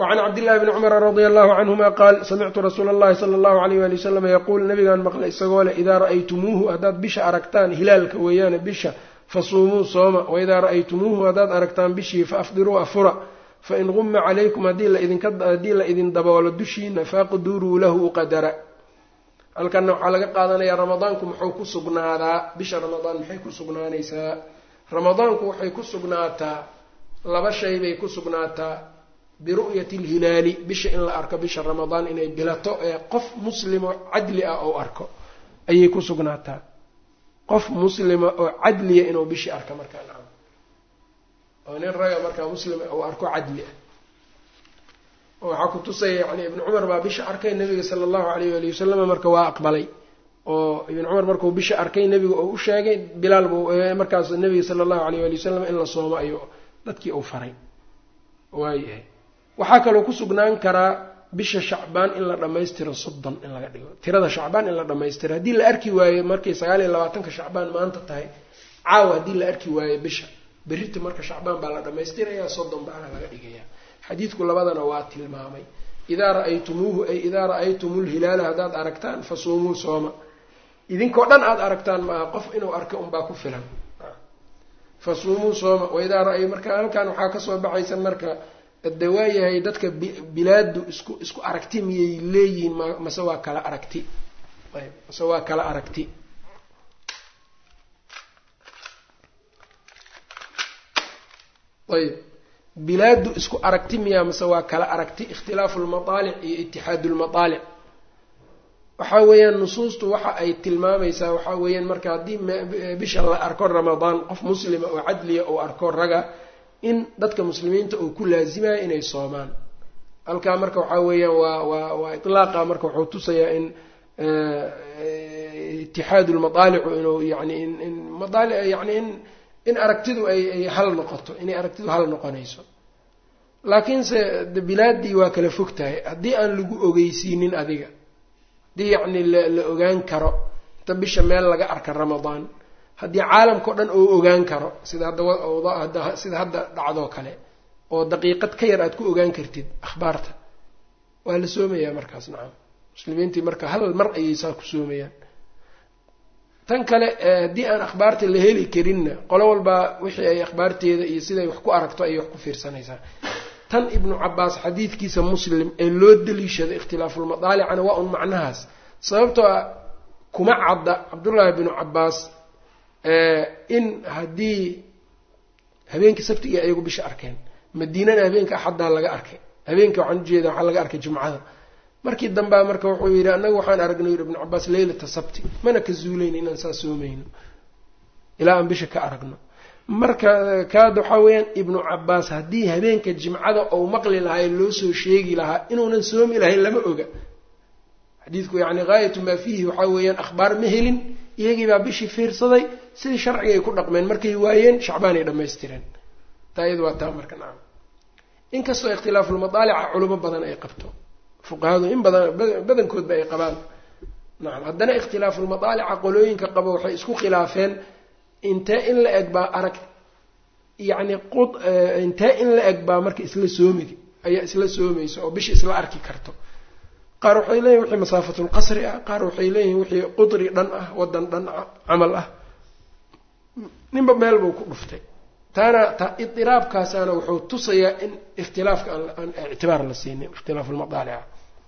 wacan cabdillahi bni cumara radia allahu canhuma qaal samictu rasuula allahi sala allahu alayh wali wasalam yaquul nabigaan maqlay isagoo leh idaa ra'aytumuuhu haddaad bisha aragtaan hilaalka weeyaane bisha fasuumuu sooma waidaa ra'aytumuuhu haddaad aragtaan bishii faafdiruu afura fain guma calaykum haddii la idin daboolo dushiina faqduruu lahu qadara halkanna waxaa laga qaadanayaa ramadaanku muxuu ku sugnaadaa bisha ramadaan maxay ku sugnaanaysaa ramadaanku waxay ku sugnaataa laba shay bay ku sugnaataa biru'yati alhilaali bisha in la arko bisha ramadaan inay bilato ee qof muslimo cadli ah ou arko ayay ku sugnaataa qof muslima oo cadliya inuu bishii arko markaa nacam oo nin raga markaa muslima uu arko cadli ah oo waxaa ku tusaya yani ibnu cumar baa bisha arkay nabiga sala allahu alayh wali wasalama marka waa aqbalay oo ibnu cumar markuu bisha arkay nebiga oo u sheegay bilaal buu markaas nabiga sala allahu alayh wali wasalam in la soomo ayuu dadkii uu faray waayahay waxaa kaloo ku sugnaan karaa bisha shacbaan in la dhammaystiro soddon in laga dhigo tirada shacbaan in la dhammaystiro haddii la arki waayo markay sagaal iyo labaatanka shacbaan maanta tahay caawa haddii la arki waayo bisha berrita marka shacbaan baa la dhammaystirayaa soddon baana laga dhigayaa xadiidku labadana waa tilmaamay idaa ra'aytumuuhu ay idaa ra'aytumu lhilaala haddaad aragtaan fasuumuu sooma idinkoo dhan aada aragtaan maaha qof inuu arka unbaa ku filan fasuumuu sooma waidaa ra- marka halkan waxaa kasoo baxaysa marka de waayahay dadka bilaadu isku isku aragti miyay leeyihiin m mase waa kala aragti ayb mase waa kala aragti ayb bilaadu isku aragti miyaa mase waa kala aragti ikhtilaafu lmataalic iyo itixaadu lmataalic waxaa weeyaan nusuustu waxa ay tilmaamaysaa waxaa weeyaan marka haddii bisha la arko ramadaan qof muslima oo cadliya oo arko raga in dadka muslimiinta uu ku laasimayo inay soomaan halkaa marka waxaa weeyaan waa waa waa itlaaqa marka wuxuu tusayaa in itixaadu lmataalicu inuu yani in in maaali yani in in aragtidu ay ay hal noqoto inay aragtidu hal noqonayso laakiinse bilaadii waa kala fog tahay haddii aan lagu ogeysiinin adiga haddii yacni la la ogaan karo inta bisha meel laga arka ramadaan haddii caalamkao dhan oo ogaan karo sida hadda sida hadda dhacdoo kale oo daqiiqad ka yar aad ku ogaan kartid akhbaarta waa la soomayaa markaas nacam muslimiintii marka hal mar ayay saa ku soomayaan tan kale haddii aan akhbaarta la heli karinna qolo walbaa wixii ay akhbaarteeda iyo siday wax ku aragto ayay wax ku fiirsanaysaa tan ibnu cabaas xadiidkiisa muslim ee loo daliishada ikhtilaafulmadaalicana waa un macnahaas sababtoo ah kuma cadda cabdullaahi binu cabaas in haddii habeenkii sabtiga ayagu bisha arkeen madiinana habeenka axaddaa laga arkay habeenka waxaan ujeeda waxaa laga arkay jumcada markii dambea marka wuxuu yidhi annaga waxaan aragnay yidhi ibnu cabaas leylata sabti mana ka zuuleyn inaan saa soomayno ilaa aan bisha ka aragno marka kaad waxaa weeyaan ibnu cabaas haddii habeenka jimcada ou maqli lahaa ee loo soo sheegi lahaa inuunan soomi lahayn lama oga xadiidku yacni gaayatu maa fiihi waxaa weeyaan akhbaar ma helin iyagii baa bishii fiirsaday sidii sharciga ay ku dhaqmeen markay waayeen shacbaan ay dhammaystireen taa iyadu waa taa marka nacam inkastoo ikhtilaafulmadaalica culimo badan ay qabto fuqahadu in badan badankoodba ay qabaan nacam haddana ikhtilaafulmadaalica qolooyinka qabo waxay isku khilaafeen intee in la eg baa arag yacni qud intee in la eg baa marka isla soomid ayaa isla soomaysa oo bisha isla arki karto qaar waxay leeyihin wixii masaafatulqasri ah qaar waxay leeyihin wixii qudri dhan ah waddan dhan camal ah ninba meel buu ku dhuftay taana ta idiraabkaasaana wuxuu tusayaa in ikhtilaafka aan ictibaar la siinin ikhtilaafulmadaalica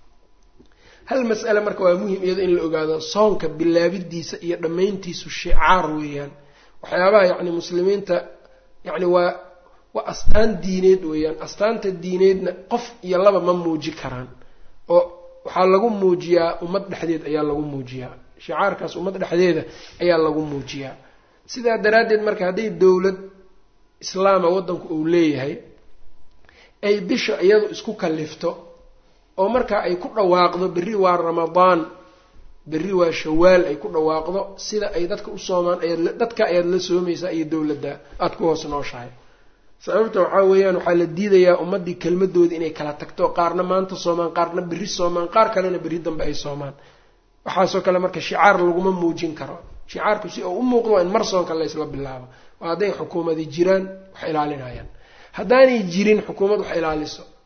hal mas'ale marka waa muhim iyado in la ogaado soonka bilaabidiisa iyo dhammayntiisu shicaar weeyaan waxyaabaha yacni muslimiinta yacni waa waa astaan diineed weeyaan astaanta diineedna qof iyo laba ma muuji karaan oo waxaa lagu muujiyaa ummad dhexdeed ayaa lagu muujiyaa shicaarkaas ummad dhexdeeda ayaa lagu muujiyaa sidaa daraaddeed marka hadday dowlad islaama waddanku uu leeyahay ay bisha iyadu isku kallifto oo markaa ay ku dhawaaqdo berri waa ramadaan berri waa shawaal ay ku dhawaaqdo sida ay dadka u soomaan ayaad dadka ayaad la soomaysaa iyo dowladda aada ku hoos nooshahay sababta waxaa weeyaan waxaa la diidayaa ummaddii kelmadooda inay kala tagto qaarna maanta soomaan qaarna berri soomaan qaar kalena berri dambe ay soomaan waxaasoo kale marka shicaar laguma muujin karo shicaarku si uu u muuqdo waa in mar soonka laysla bilaabo oo hadday xukuumadi jiraan wax ilaalinayaan haddaanay jirin xukuumad wax ilaaliso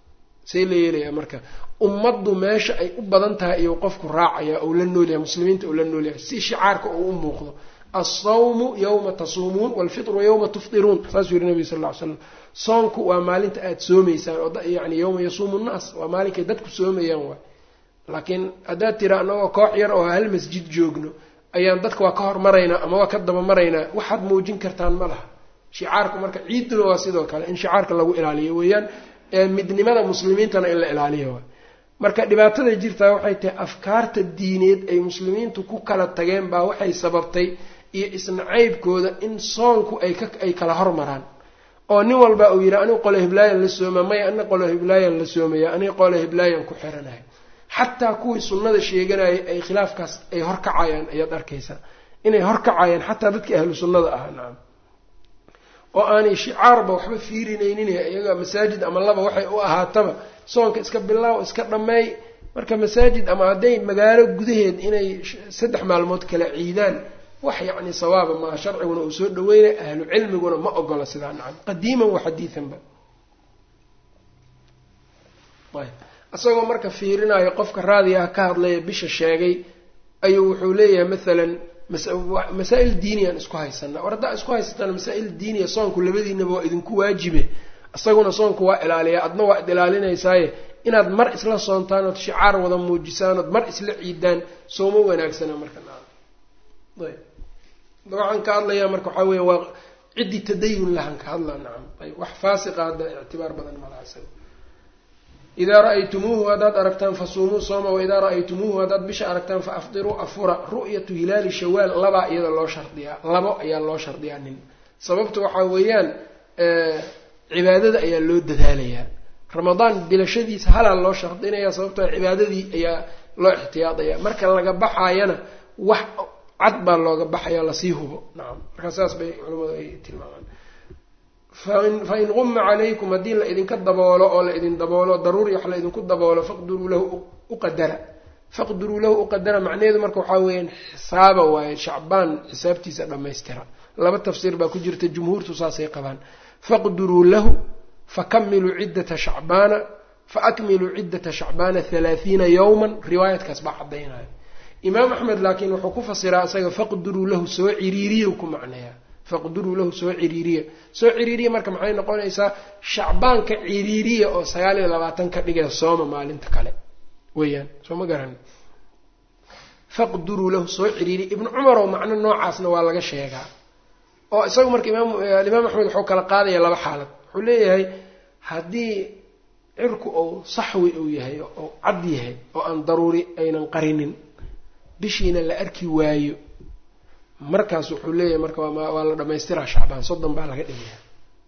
see la yeelayaa marka ummaddu meesha ay u badan tahay iyou qofku raacaya ou la noolyahay muslimiinta uu la noolyahay si shicaarka uu u muuqdo alsawmu yawma tasuumuun walfitru yawma tufdiruun saasuu yihi nabiga sal ll ly slam soonku waa maalinta aada soomaysaan oo yani yawma yasuumu nnaas waa maalinkay dadku soomayaan waay laakiin haddaad tira anagoo koox yar oo hal masjid joogno ayaan dadka waa ka hormaraynaa ama waa ka dabamaraynaa waxaad muujin kartaan ma laha shicaarku marka ciiduna waa sidoo kale in shicaarka lagu ilaaliyo weeyaan midnimada muslimiintana in la ilaaliyo waay marka dhibaatada jirtaa waxay tahay afkaarta diineed ay muslimiintu ku kala tageen baa waxay sababtay iyo isnacaybkooda in soonku ay ka ay kala hormaraan oo nin walba uu yidhi anigu qolo hiblaayan la sooma maya ana qolo hiblaayan la soomaya aniga qolo hiblaayan ku xiranahay xataa kuwii sunnada sheeganayay ay khilaafkaas ay horkacayaan ayaad arkaysaa inay horkacayaan xataa dadkii ahlu sunnada ahaa nacam oo aanay shicaarba waxba fiirinaynin iyaga masaajid ama laba waxay u ahaataba soonka iska bilaaw iska dhammeey marka masaajid ama hadday magaalo gudaheed inay saddex maalmood kala ciidaan wax yacni sawaaba maa sharciguna uu soo dhaweynay ahlu cilmiguna ma ogola sidaa nacam qadiiman wa xadiidanba ayb isagoo marka fiirinayo qofka raadigaha ka hadlaya bisha sheegay ayuu wuxuu leeyahay maalan masaa-il diiniyaan isku haysanaa war haddaa isku haysataan masaa-il diiniya soonku labadiinaba waa idinku waajibe isaguna soonku waa ilaaliyaa adna waa id ilaalinaysaaye inaad mar isla soontaan ood shicaar wada muujisaan ood mar isla ciidaan sooma wanaagsana marka nacam ayb waxaan ka hadlayaa marka waxaa weya waa ciddii tadayun lahan ka hadlaa nacam ayb wax faasiqa hadda ictibaar badan malaha isaga idaa ra-aytumuuhu haddaad aragtaan fasuumuu sooma waidaa ra-aytumuuhu haddaad bisha aragtaan fa afdiruu afura ru'yatu hilaali shawaal labaa iyada loo shardiyaa labo ayaa loo shardiyaa nin sababta waxaa weeyaan cibaadada ayaa loo dadaalayaa ramadaan bilashadiisa halaa loo shardinaya sababtoo cibaadadii ayaa loo ixtiyaadaya marka laga baxaayana wax cad baa looga baxaya lasii hubo nacam markaa saas bay culimmadu ay tilmaamaan fain quma calaykum haddii la idinka daboolo oo la idin daboolo daruuri wax la idinku daboolo faqduruu lahu uqadara faqduruu lahu uqadara macnaheedu marka waxaa weeyaan xisaaba waaye shacbaan xisaabtiisa dhammaystira laba tafsiir baa ku jirta jumhuurtu saasay qabaan faqduruu lahu fakamiluu ciddata shacbaana faakmiluu ciddata shacbaana halaathiina yowman riwaayadkaas baa caddaynaya imaam axmed laakiin wuxuu ku fasiraa isaga faqduruu lahu soo ciriiriya ku macneeyaa faqduruu lahu soo ciriiriya soo ciriiriya marka maxay noqonaysaa shacbaanka ciriiriya oo sagaal iyo labaatan ka dhigee sooma maalinta kale weeyaan soo ma garan faqduruu lahu soo ciriiriya ibnu cumar oo macno noocaasna waa laga sheegaa oo isagu marka imaam alimaam axmed wuxuu kala qaadaya laba xaalad wuxuu leeyahay haddii cirku ou saxwi uu yahay oo cad yahay oo aan daruuri aynan qarinin bishiina la arki waayo markaas wuxuu leeyahay marka waa la dhamaystiraa shacbaan soddon baa laga dhigaya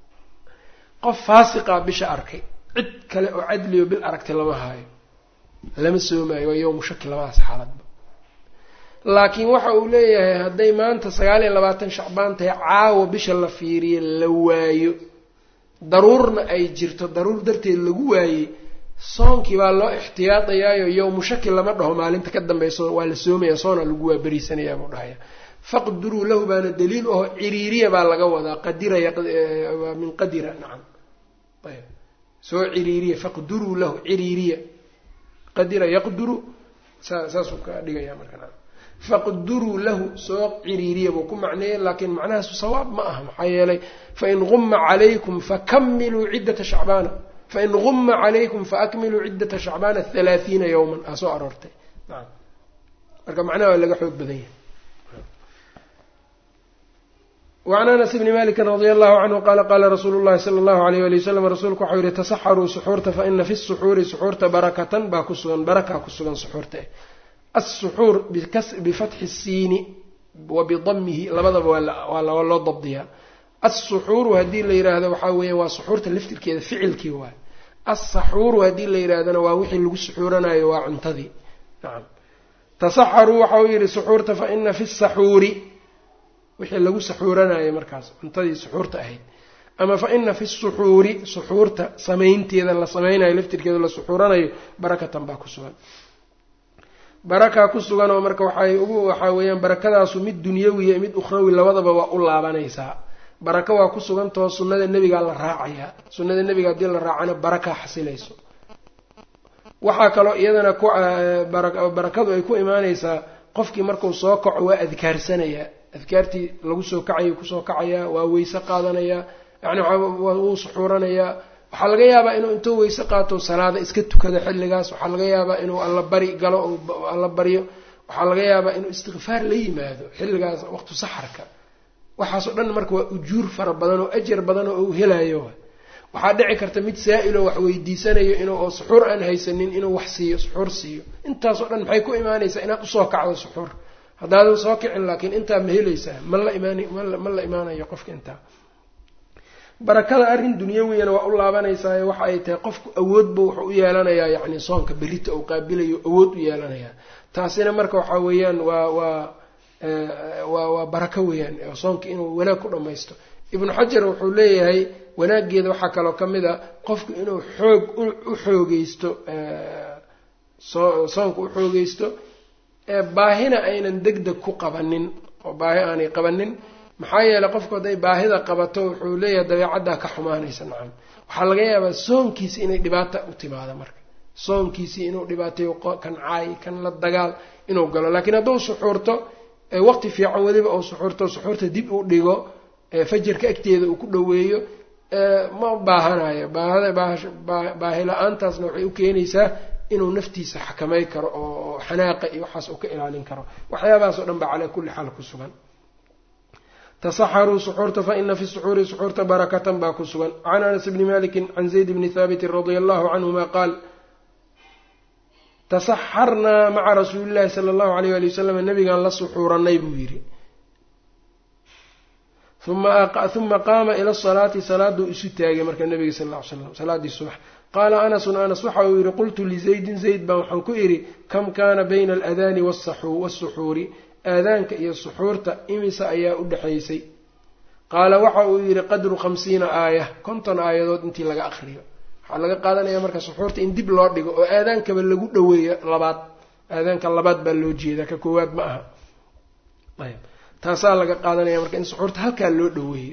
qof faasiqaa bisha arkay cid kale oo cadliyo bil aragtay lama haayo lama soomaayo waa yowmu shaki labadaas xaaladba laakiin waxa uu leeyahay hadday maanta sagaal iyo labaatan shacbaan tahay caawa bisha la fiiriyo la waayo daruurna ay jirto daruur darteed lagu waayey soonkii baa loo ixtiyaadayaayo yowmu shaki lama dhaho maalinta ka dambayso waa la soomaya soona lagu waaberiisanayaa buu dhahaya faqduruu lahu baana daliil aho ciriiriya baa laga wadaa qadiraya waa min qadira nacam ayb soo ciriiriya faqduruu lahu ciriiriya qadira yaqduru saa saasuu ka dhigaya marka nacam faqduruu lahu soo ciriiriya buu ku macneeyay laakiin macnahaasu sawaab ma aha maxaa yeelay fain guma calaykum fakamiluu ciddata shacbaana fain guma calaykum faakmiluu ciddata shacbaana halaathiina yowman aa soo aroortay nacam marka macnaha waa laga xoog badan yahay wacan anas bni maliki radia allahu canhu qaala qaala rasuulu llahi sala allahu alayh ali wasalam rasuulku waxau yihi tasaxaruu suxuurta fa ina fi suxuuri suxuurta barakatan baa ku sugan barakaa ku sugan suxuurta assuxuur bifatxi siini wa bidamihi labadaba waa loo dabdiyaa assuxuuru haddii la yidhaahdo waxaa weeya waa suxuurta laftirkeeda ficilkii waay assaxuuru haddii la yidhaahdana waa wixii lagu suxuuranayo waa cuntadii nacam tasaxaruu waxau yihi suxuurta fa ina fi saxuuri wixii lagu saxuuranayo markaas cuntadii suxuurta ahayd ama fa ina fi suxuuri suxuurta samaynteeda la samaynayo laftirkeeda la suxuuranayo barakatan baa ku sugan barakaa ku sugan oo marka waxay ugu waxaa weeyaan barakadaasu mid dunyawiya mid ukhrawi labadaba waa u laabanaysaa baraka waa ku sugantahoo sunnada nebigaa la raacayaa sunnada nebiga haddii la raacana barakaa xasilayso waxaa kaloo iyadana ku barakadu ay ku imaanaysaa qofkii markuu soo kaco waa adkaarsanayaa adkaartii lagu soo kacayo kusoo kacayaa waa weyse qaadanayaa yani wuu suxuuranayaa waxaa laga yaabaa inuu intuu weyse qaato salaada iska tukado xilligaas waxaa laga yaabaa inuu alla bari galo alla baryo waxaa laga yaabaa inuu istikfaar la yimaado xilligaas waqtu saxarka waxaasoo dhan marka waa ujuur fara badan oo ajar badan oo uu helayo waxaa dhici karta mid saa-iloo wax weydiisanayo inuu oo suxuur aan haysanin inuu wax siiyo suxuur siiyo intaasoo dhan maxay ku imaanaysaa inaad usoo kacdo suxuur haddaadan soo kicin laakiin intaa ma helaysaa ma la imaan ma la imaanayo qofka intaa barakada arrin dunyawiyana waa u laabanaysaa waxa ay tahay qofku awoodba wuxuu u yeelanayaa yacni soonka berita uu qaabilayo awood u yeelanayaa taasina marka waxaa weeyaan waa waa waa waa barako weeyaan soonka inuu wanaag ku dhammaysto ibnu xajar wuxuu leeyahay wanaaggeeda waxaa kaloo ka mid a qofku inuu xoog u xoogeysto soonka u xoogeysto baahina aynan deg deg ku qabanin oo baahi aanay qabanin maxaa yeeley qofku hadday baahida qabato wuxuu leeyahay dabeecaddaa ka xumaanaysa nacam waxaa laga yaabaa soonkiisi inay dhibaata u timaado marka soonkiisii inuu dhibaateeyo kan caay kan la dagaal inuu galo laakiin hadduu suxuurto waqti fiican weliba uu suxuurto suxuurta dib u dhigo fajarka agteeda uu ku dhoweeyo ma baahanayo baahi la-aantaasna waxay u keenaysaa inuu naftiisa xakamay karo oo xanaaqa iyo waxaas uu ka ilaalin karo waxyaabahaasoo dhan baa calaa kulli xaal ku sugan tasaxaruu suxuurta faina fi suxuuri suxuurta barakatan baa ku sugan can anas bni maliki can zayd bni haabitin radia allahu canhuma qaal tasaxarnaa maca rasuuli llahi sala allahu alayh ali wasalam nabigaan la suxuuranay buu yidhi uma qaama ila salaati salaaduu isu taagay marka nabiga sal ll ly slam salaadii subax qaala anasun anas waxa uu yihi qultu lizaydin zayd baan waxaan ku idhi kam kaana bayna aladaani wasuxuuri aadaanka iyo suxuurta imisa ayaa u dhexaysay qaala waxa uu yidhi qadru khamsiina aaya konton aayadood intii laga aqriyo waxaa laga qaadanaya marka suxuurta in dib loo dhigo oo aadaankaba lagu dhoweeyo labaad aadaanka labaad baa loo jeedaa ka koowaad ma aha ayb taasaa laga qaadanaya marka in suxuurta halkaa loo dhoweeyo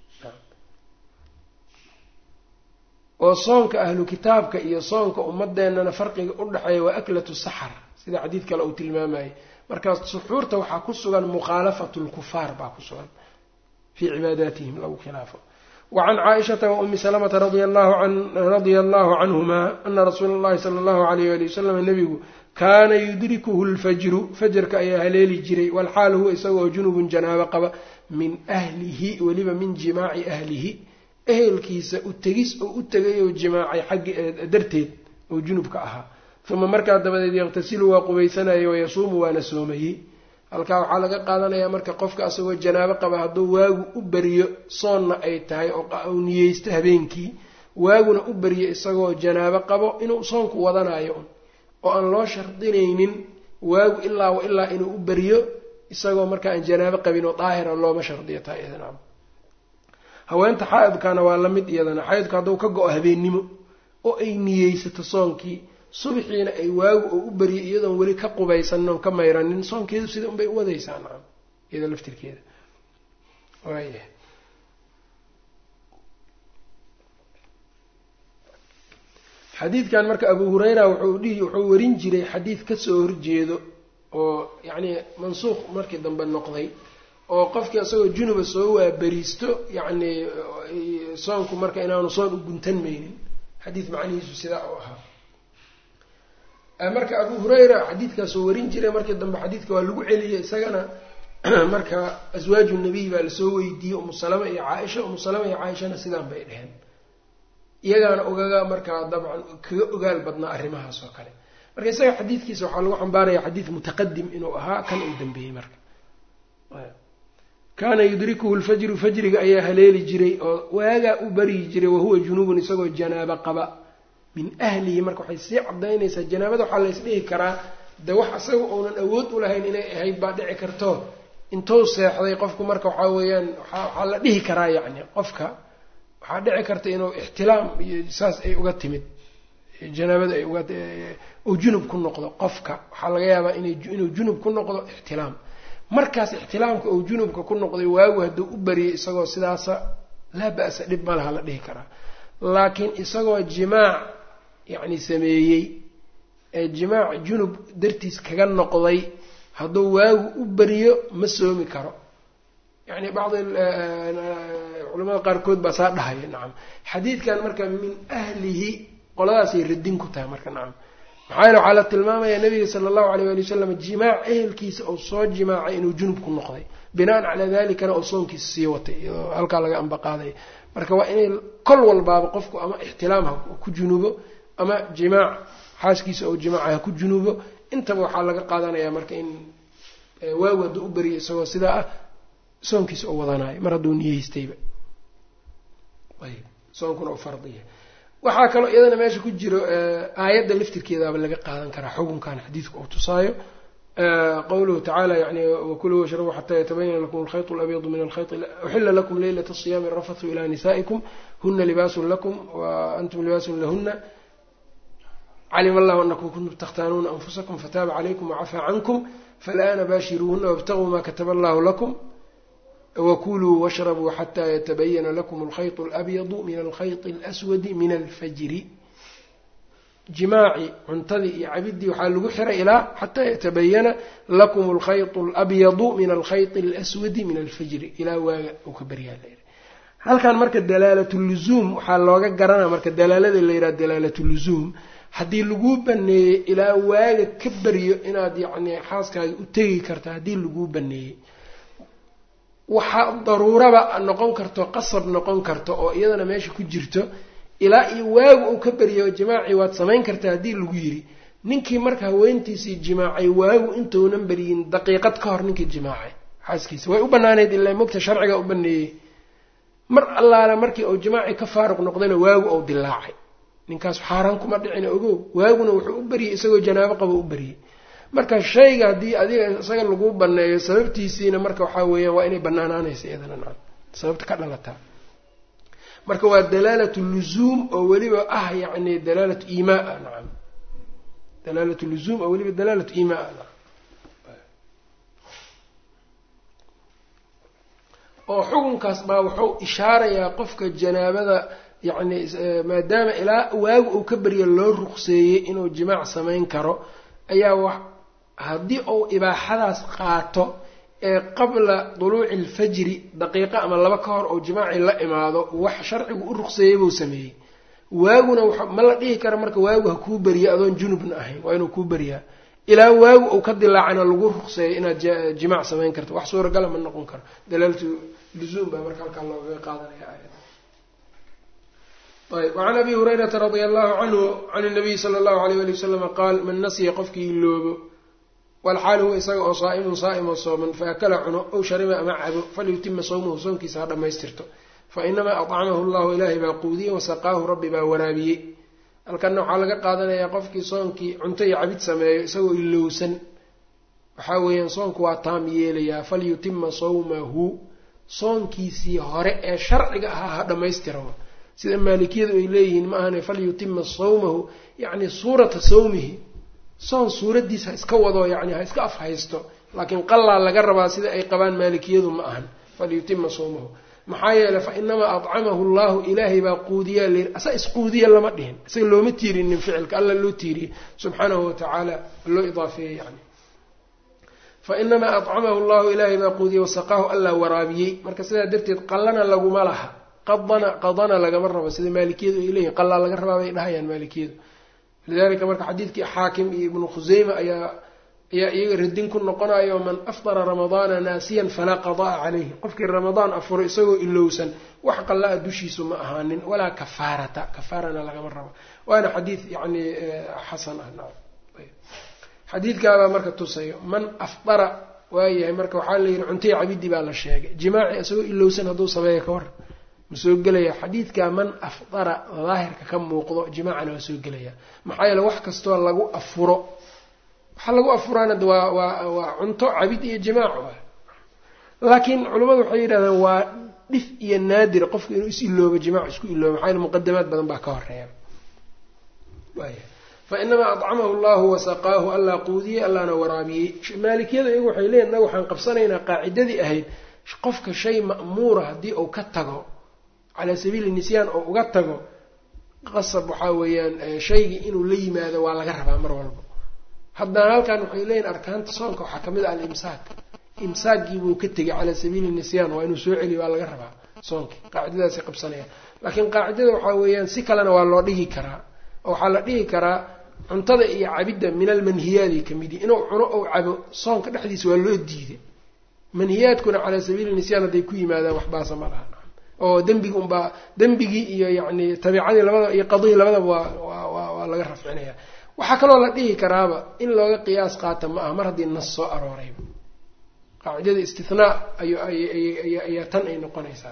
oo soonka ahlu kitaabka iyo soonka ummadeennana farqiga u dhexeeya waa aklatu saxar sida xadiid kale uu tilmaamayay markaas suxuurta waxaa ku sugan mukhaalafatu lkufaar baa ku sugan fii cibaadaatihim lagu khilaafo wacan caaishata wa umi salamata radia allahu canhuma ana rasuula allahi sala allahu alayh ali wasalam nabigu kaana yudrikuhu lfajru fajarka ayaa haleeli jiray walxaal huwa isagoo junubun janaabo qaba min ahlihi weliba min jimaaci ahlihi ehelkiisa u tegis oo u tegay oo jimaacay xaggi darteed oo junubka ahaa uma markaa dabadeed yaqtasilu waa qubaysanayay wayasuumu waana soomayey halkaa waxaa laga qaadanayaa marka qofka asagoo janaabo qaba hadduu waagu u beriyo soonna ay tahay oo niyeysto habeenkii waaguna u beriyo isagoo janaabo qabo inuu soonku wadanayo un oo aan loo shardinaynin waagu ilaa wa ilaa inuu u beriyo isagoo marka aan janaabo qabin oo daahira looma shardiyo taa iyadana haweenta xaa-idkana waa la mid iyadana xaa-idku hadduu ka go-o habeennimo oo ay niyeysato soonkii subaxiina ay waagu oo u beriyo iyadoon weli ka qubaysanin oon ka mayranin soonkeedu sida unbay u wadaysaa nacam iyada laftirkeeda waaya xadiidkan marka abu hureyra wuxuu dhihi wuxuu warin jiray xadiid kasoo horjeedo oo yacni mansuuq markii dambe noqday oo qofkii isagoo junuba soo waaberiisto yacni soonku marka inaanu soon u guntan maynin xadiid macnihiisu sidaa u ahaa marka abu hureyra xadiidkaasoo warin jiray markii dambe xadiidka waa lagu celiyey isagana marka aswaaju nabiy baa lasoo weydiiyey umu salama iyo caaisha umu salama iyo caaishana sidaan bay dheheen iyagaana ogaga markaa dabcan kaga ogaal badnaa arrimahaas oo kale marka isaga xadiidkiisa waxaa lagu xambaaraya xadiid mutaqadim inuu ahaa kan uu dambeeyey marka kaana yudrikuhu lfajru fajriga ayaa haleeli jiray oo waagaa u baryi jiray wahuwa junubun isagoo janaabo qaba min ahlihi marka waxay sii cadaynaysaa janaabada waxaa lays dhihi karaa de wax isaga uunan awood u lahayn inay ahayd baa dhici karto intuu seexday qofku marka waxaa weeyaan waxaa la dhihi karaa yacni qofka waxaa dhici karta inuu ixtilaam iyo saas ay uga timid janaabada ay uga uu junub ku noqdo qofka waxaa laga yaabaa inuu junub ku noqdo ixtilaam markaas ixtilaamka uu junubka ku noqday waagu hadduu u bariyay isagoo sidaasa laa ba-sa dhib ma laha la dhihi karaa laakiin isagoo jimaac yacni sameeyey ee jimaac junub dartiis kaga noqday hadduu waagu u beriyo ma soomi karo yani bacdi culamada qaarkood baa saa dhahaya nacam xadiidkan marka min ahlihi qoladaasay radin ku tahay marka nacam maxaa yeele waxaa la tilmaamayaa nabiga sala allahu alayh ali wasalam jimaac ehelkiisa oo soo jimaacay inuu junub ku noqday binaan calaa dalikana oo soonkiisa sii watay iyadoo halkaa laga ambaqaaday marka waa inay kol walbaaba qofku ama ixtilaam ha ku junubo ama jimaac xaaskiisa oo jimaaca ha ku junubo intaba waxaa laga qaadanayaa marka in waagu hadduu u beriyo isagoo sidaa ah soonkiisa oo wadanayo mar hadduu niyeystayba ayb soonkuna u fardiya waxaa kaloo iyadana meesha ku jiro aayadda laftirkeedaaba laga qaadan karaa xukunkan xadiidka uu tusaayo qawluhu tacaala yani wakuluu washrabuu xataa yatabayana lakum alkhayط اlabyadu min alkhayط uxila lakum leylat الصiyaami arafathu ilى nisaa'ikum huna libaasun lakum wa antum libaasun lahuna calima allahu anakum kuntum takhtaanuuna anfusakum fataaba calaykum wacafaa cankum falana baashiruuhuna wاbtaguu ma kataba allahu lakum wakuluu washrabuu xataa yatabayana lakum alkhayط اlabyadu min alkhayط اlaswadi min alfajri jimaaci cuntadii iyo cabidii waxaa lagu xiray ilaa xataa yatabayana lakum alkhayط اlabyadu min alkhayط اlaswadi min alfajri ilaa waaga uu ka baryaa layidhi halkan marka dalaalat luzuum waxaa looga garanaa marka dalaalada la yidhaha dalaalat luzuum haddii laguu baneeyey ilaa waaga ka baryo inaad yacni xaaskaaga u tegi karta haddii laguu baneeyey waxaa daruuraba noqon karto qasab noqon karto oo iyadana meesha ku jirto ilaa iyo waagu uu ka baryo jimaacii waad samayn kartaa haddii lagu yidhi ninkii marka haweentiisii jimaacay waagu intuunan beryin daqiiqad ka hor ninkii jimaacay xaaskiisa way u banaaneyd ilaa mogta sharciga u baneeyey mar allaale markii uu jimaacii ka faaruq noqdayna waagu ou dilaacay ninkaas xaaraan kuma dhicina ogow waaguna wuxuu u baryey isagoo janaabo qaba u baryey marka shayga haddii adiga isaga lagu baneeyo sababtiisiina marka waxaa weeyaan waa inay banaanaanaysa iyadana nacam sababta ka dhalataa marka waa dalaalatu luzuum oo weliba ah yacni dalaalatu iimaa nacam dalaalatu luzuum oo weliba dalaalatu iimaa nacam oo xukunkaas baa wuxuu ishaarayaa qofka janaabada yacni maadaama ilaa waagu uu ka baryo loo ruqseeyey inuu jimaac samayn karo ayaa wax haddii uu ibaaxadaas qaato ee qabla duluuci alfajri daqiiqo ama laba ka hor ou jimaacii la imaado wax sharcigu u ruqseeyey buu sameeyey waaguna ma la dhihi karo marka waagu ha kuu beriya adoon junubna ahayn waa inuu kuu beriyaa ilaa waagu uu ka dilaacana lagu ruqseeyo inaad jimaac samayn karto wax suuragala ma noqon karo dalaalatu luzuum baa marka halkaa loogaga qaadanaya aayada ayb wacan abi hurayrata radia allahu canhu can nabiyi sala allahu alayh ali wasalama qaal man nasiya qofkii iloobo walxaal huwa isaga oo saa'imun saa'im oo sooman faakala cuno ow shariba ama cabo falyutima sawmahu soonkiisa ha dhammaystirto fa inamaa acamahu llahu ilaahay baa quudiyey wasaqaahu rabbi baa waraabiyey halkanna waxaa laga qaadanayaa qofkii soonkii cunto iyo cabid sameeyo isagoo ilowsan waxaa weeyaan soonku waa taam yeelayaa falyutima sawmahu soonkiisii hore ee sharciga ahaa ha dhammaystiro sida maalikiyadu ay leeyihiin ma ahane falyutima sawmahu yacni suurata sawmihi soon suuraddiis ha iska wado yacni ha iska afhaysto laakiin qallaa laga rabaa sida ay qabaan maalikiyadu ma ahan falyutima sawmahu maxaa yeeley fa inamaa adcamahu llahu ilaahay baa quudiyaa layiri asa isquudiya lama dhihin isaga looma tiirinin ficilka alla loo tiiriyey subxaanahu watacaala loo idaafeeyey yani fa inamaa adcamahu llahu ilaahay baa quudiyey wasaqaahu allaa waraabiyey marka sidaa darteed qallana laguma laha qadana qadana lagama rabo sida maalikiyadu ay leeyihin qallaa laga rabaa bay dhahayaan maalikiyadu lidalika marka xadiidkii xaakim iyo ibnu khuseyma ayaa ayaa iyaga radin ku noqonayo man afdara ramadaana naasiyan falaa qadaa caleyhi qofkii ramadaan afuro isagoo ilowsan wax qalla-a dushiisu ma ahaanin walaa kafaarata kafaarana lagama rabo waana xadiid yani xasan ah naam xadiidkaabaa marka tusayo man afdara waayahay marka waxaa la yihi cuntay cabidi baa la sheegay jimaaci isagoo ilowsan hadduu sameeya ka war ma soo gelaya xadiidkaa man afdara daahirka ka muuqdo jimaacana waa soo gelaya maxaa yeele wax kastoo lagu afuro waxaa lagu afuraana waa waa waa cunto cabid iyo jimaac laakiin culimmadu waxay yidhahdeen waa dhif iyo naadir qofku inuu is iloobo jimaac isku iloobo maxaa yeele muqadamaad badan baa ka horeeya waaya fa inamaa adcamahu llahu wasaqaahu allaa quudiyey allaana waraabiyey maalikiyada iyagu waxay leeyihin naga waxaan qabsanaynaa qaacidadii ahayd qofka shay ma'muura haddii uu ka tago calaa sabiili nisyaan oo uga tago qasab waxaa weeyaan shaygii inuu la yimaado waa laga rabaa mar walba haddana halkan waxay leeyihin arkaanta soonka waxaa kamid ah alimsaak imsaakgiibuu ka tegay calaa sabiili nisyaan waa inuu soo celiyo waa laga rabaa soonkii qaacidadaasay qabsanayaan laakiin qaacidada waxaa weeyaan si kalena waa loo dhigi karaa oo waxaa la dhihi karaa cuntada iyo cabidda min almanhiyaadi kamid yihi inuu cuno ou cabo soonka dhexdiisa waa loo diiday manhiyaadkuna calaa sabiili nisyaan hadday ku yimaadaan waxbaasa ma laha oo dembigi unbaa dembigii iyo yacni tabiicadii labadaba iyo qadihii labadaba waa waa waa laga rafcinaya waxaa kaloo la dhihi karaaba in looga qiyaas qaata ma aha mar haddii nas soo aroorayba qaacidada istinaa ay ayaa tan ay noqonaysaa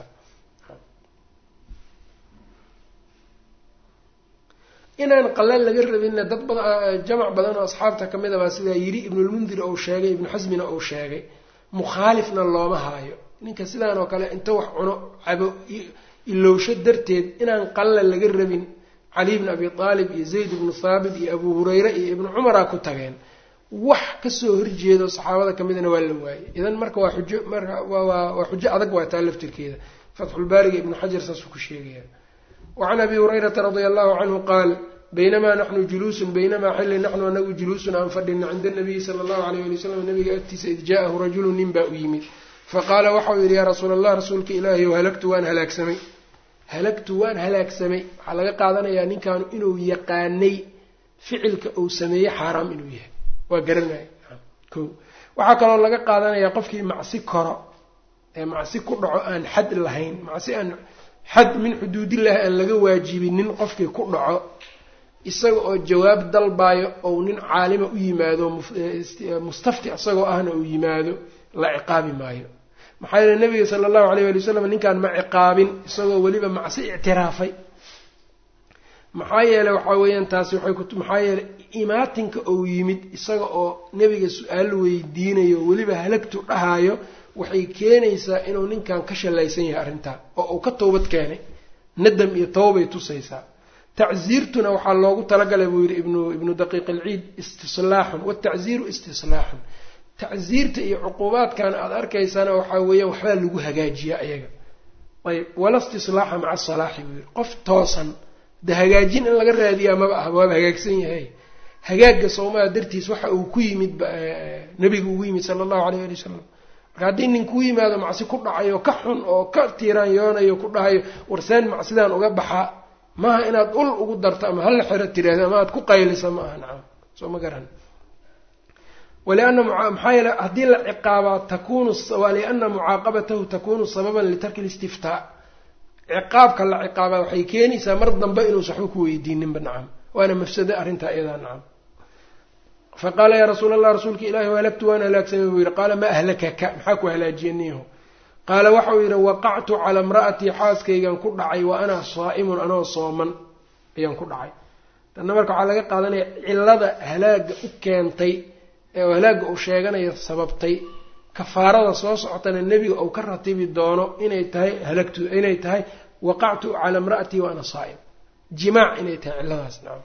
inaan qalal laga rabinna dad bada jamac badan oo asxaabta kamid a baa sidaa yiri ibnulmundir ou sheegay ibnu xasmina ou sheegay mukhaalifna looma haayo ninka sidaan oo kale inta wax cuno cabo ilowsho darteed inaan qalala laga rabin cali bni abi aalib iyo zayd ibnu thaabit iyo abu hureyre iyo ibnu cumaraa ku tageen wax kasoo horjeedo saxaabada kamidna waa la waayey idan marka waa xujo marka waa xujo adag waa taa laftirkeeda fatxulbaariga ibnu xajar saasuu ku sheegaya wacan abi hurayrata radia allahu canhu qaal baynamaa naxnu juluusun baynamaa xilli naxnu anagu juluusun aan fadhina cinda nabiyi sala allahu alayh ali wasalam nabiga agtiisa id jaahu rajulu nin baa u yimid faqaala waxau yidhi yaa rasuula allah rasuulka ilaahi o halagtu waan halaagsamay halagtu waan halaagsamay waxaa laga qaadanayaa ninkaanu inuu yaqaanay ficilka uu sameeyey xaaraam inuu yahay waa garanaya ko waxaa kaloo laga qaadanayaa qofkii macsi koro ee macsi ku dhaco aan xad lahayn macsi aan xad min xuduudillahi aan laga waajibinin qofkii ku dhaco isaga oo jawaab dalbaayo ou nin caalima u yimaado mustafti isagoo ahna uu yimaado la ciqaabi maayo maxaa yeele nabiga sala allahu alayh ali wasalam ninkaan ma ciqaabin isagoo weliba macsi ictiraafay maxaa yeele waxaa weeyaan taasi waxay ku maxaa yeele imaatinka ou yimid isaga oo nebiga su-aal weydiinayo weliba halagtu dhahaayo waxay keenaysaa inuu ninkan ka shalaysan yahay arrintaa oo uu ka toobad keenay nadam iyo tawbay tusaysaa tacsiirtuna waxaa loogu talagalay buu yidhi ibnu ibnu daqiiq alciid istislaaxun watacsiiru istislaaxun tacsiirta iyo cuquubaadkan aada arkaysaana waxaa weeyaan waxbaa lagu hagaajiyaa ayaga ayb wala istislaaxa maca asalaaxi buu yidhi qof toosan de hagaajin in laga raadiyaa maba ah waaba hagaagsan yahay hagaagga soomaa dartiis waxa uu ku yimid nabiga ugu yimid sala allahu alayh ali wasalam marka haddii nin kuu yimaado macsi ku dhacayo ka xun oo ka tiiraanyoonayo ku dhahayo warsaan macsidaan uga baxaa maaha inaad ul ugu darto ama halla xero tiraahdo ama aad ku qaylisa ma aha nacam soo ma garan waliana maxaa yeele haddii la ciqaabaa takunu waliana mucaaqabatahu takunu sababan litarki listiftaa ciqaabka la ciqaabaa waxay keenaysaa mar dambe inuusa waxba ku weydiininba nacam waana mafsado arrintaa iyadaa nacam faqaala yaa rasuul allah rasuulka ilahi halagtu waan halaagsamay buu yihi qaala ma ahlakaka maxaa ku halaajiya niyahu qaala waxauu yidhi waqactu calaa imra'atii xaaskaygan ku dhacay wa ana saa'imun anoo sooman ayaan ku dhacay tanna marka waxaa laga qaadanaya cilada halaaga u keentay ee halaaga uu sheeganayo sababtay kafaarada soo socotana nebiga uu ka ratibi doono inay tahay halagtu inay tahay waqactu calaa imra'atii wa ana saa'im jimaac inay tahay ciladaas nacam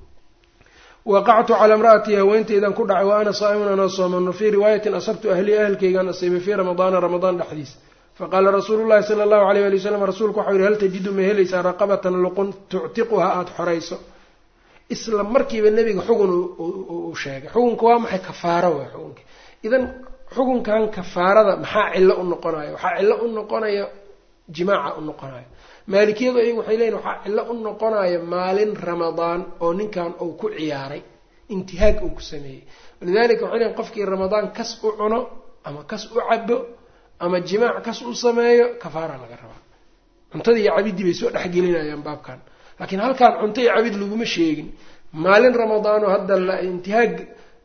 waqactu calaa imra'atii haweenteydan ku dhacay wa ana saa'imun anoo sooman wa fii riwaayatin asabtu ahlii ahalkaygaan asiibay fii ramadaana ramadaan dhexdiis faqaala rasuulu llahi sala allahu alayh ali wasalam rasuulku waxau yihi hal tajidu ma helaysaa raqabatan luqun tuctiquha aada xorayso isla markiiba nebiga xugun uu sheegay xukunka waa maxay kafaaro waa xukunka idan xukunkan kafaarada maxaa cillo u noqonayo waxaa cillo u noqonaya jimaaca u noqonayo maalikiyadu ayagu waxay leeyihin waxaa cillo u noqonaya maalin ramadaan oo ninkan uu ku ciyaaray intihaag uu ku sameeyey walidalika waxay leeyihin qofkii ramadaan kas u cuno ama kas u cabo ama jimaac kas u sameeyo kafaara laga rabaa cuntada iyo cabidii bay soo dhexgelinayaan baabkan laakiin halkaan cunto iyo cabid laguma sheegin maalin ramadaano hadda la intihaag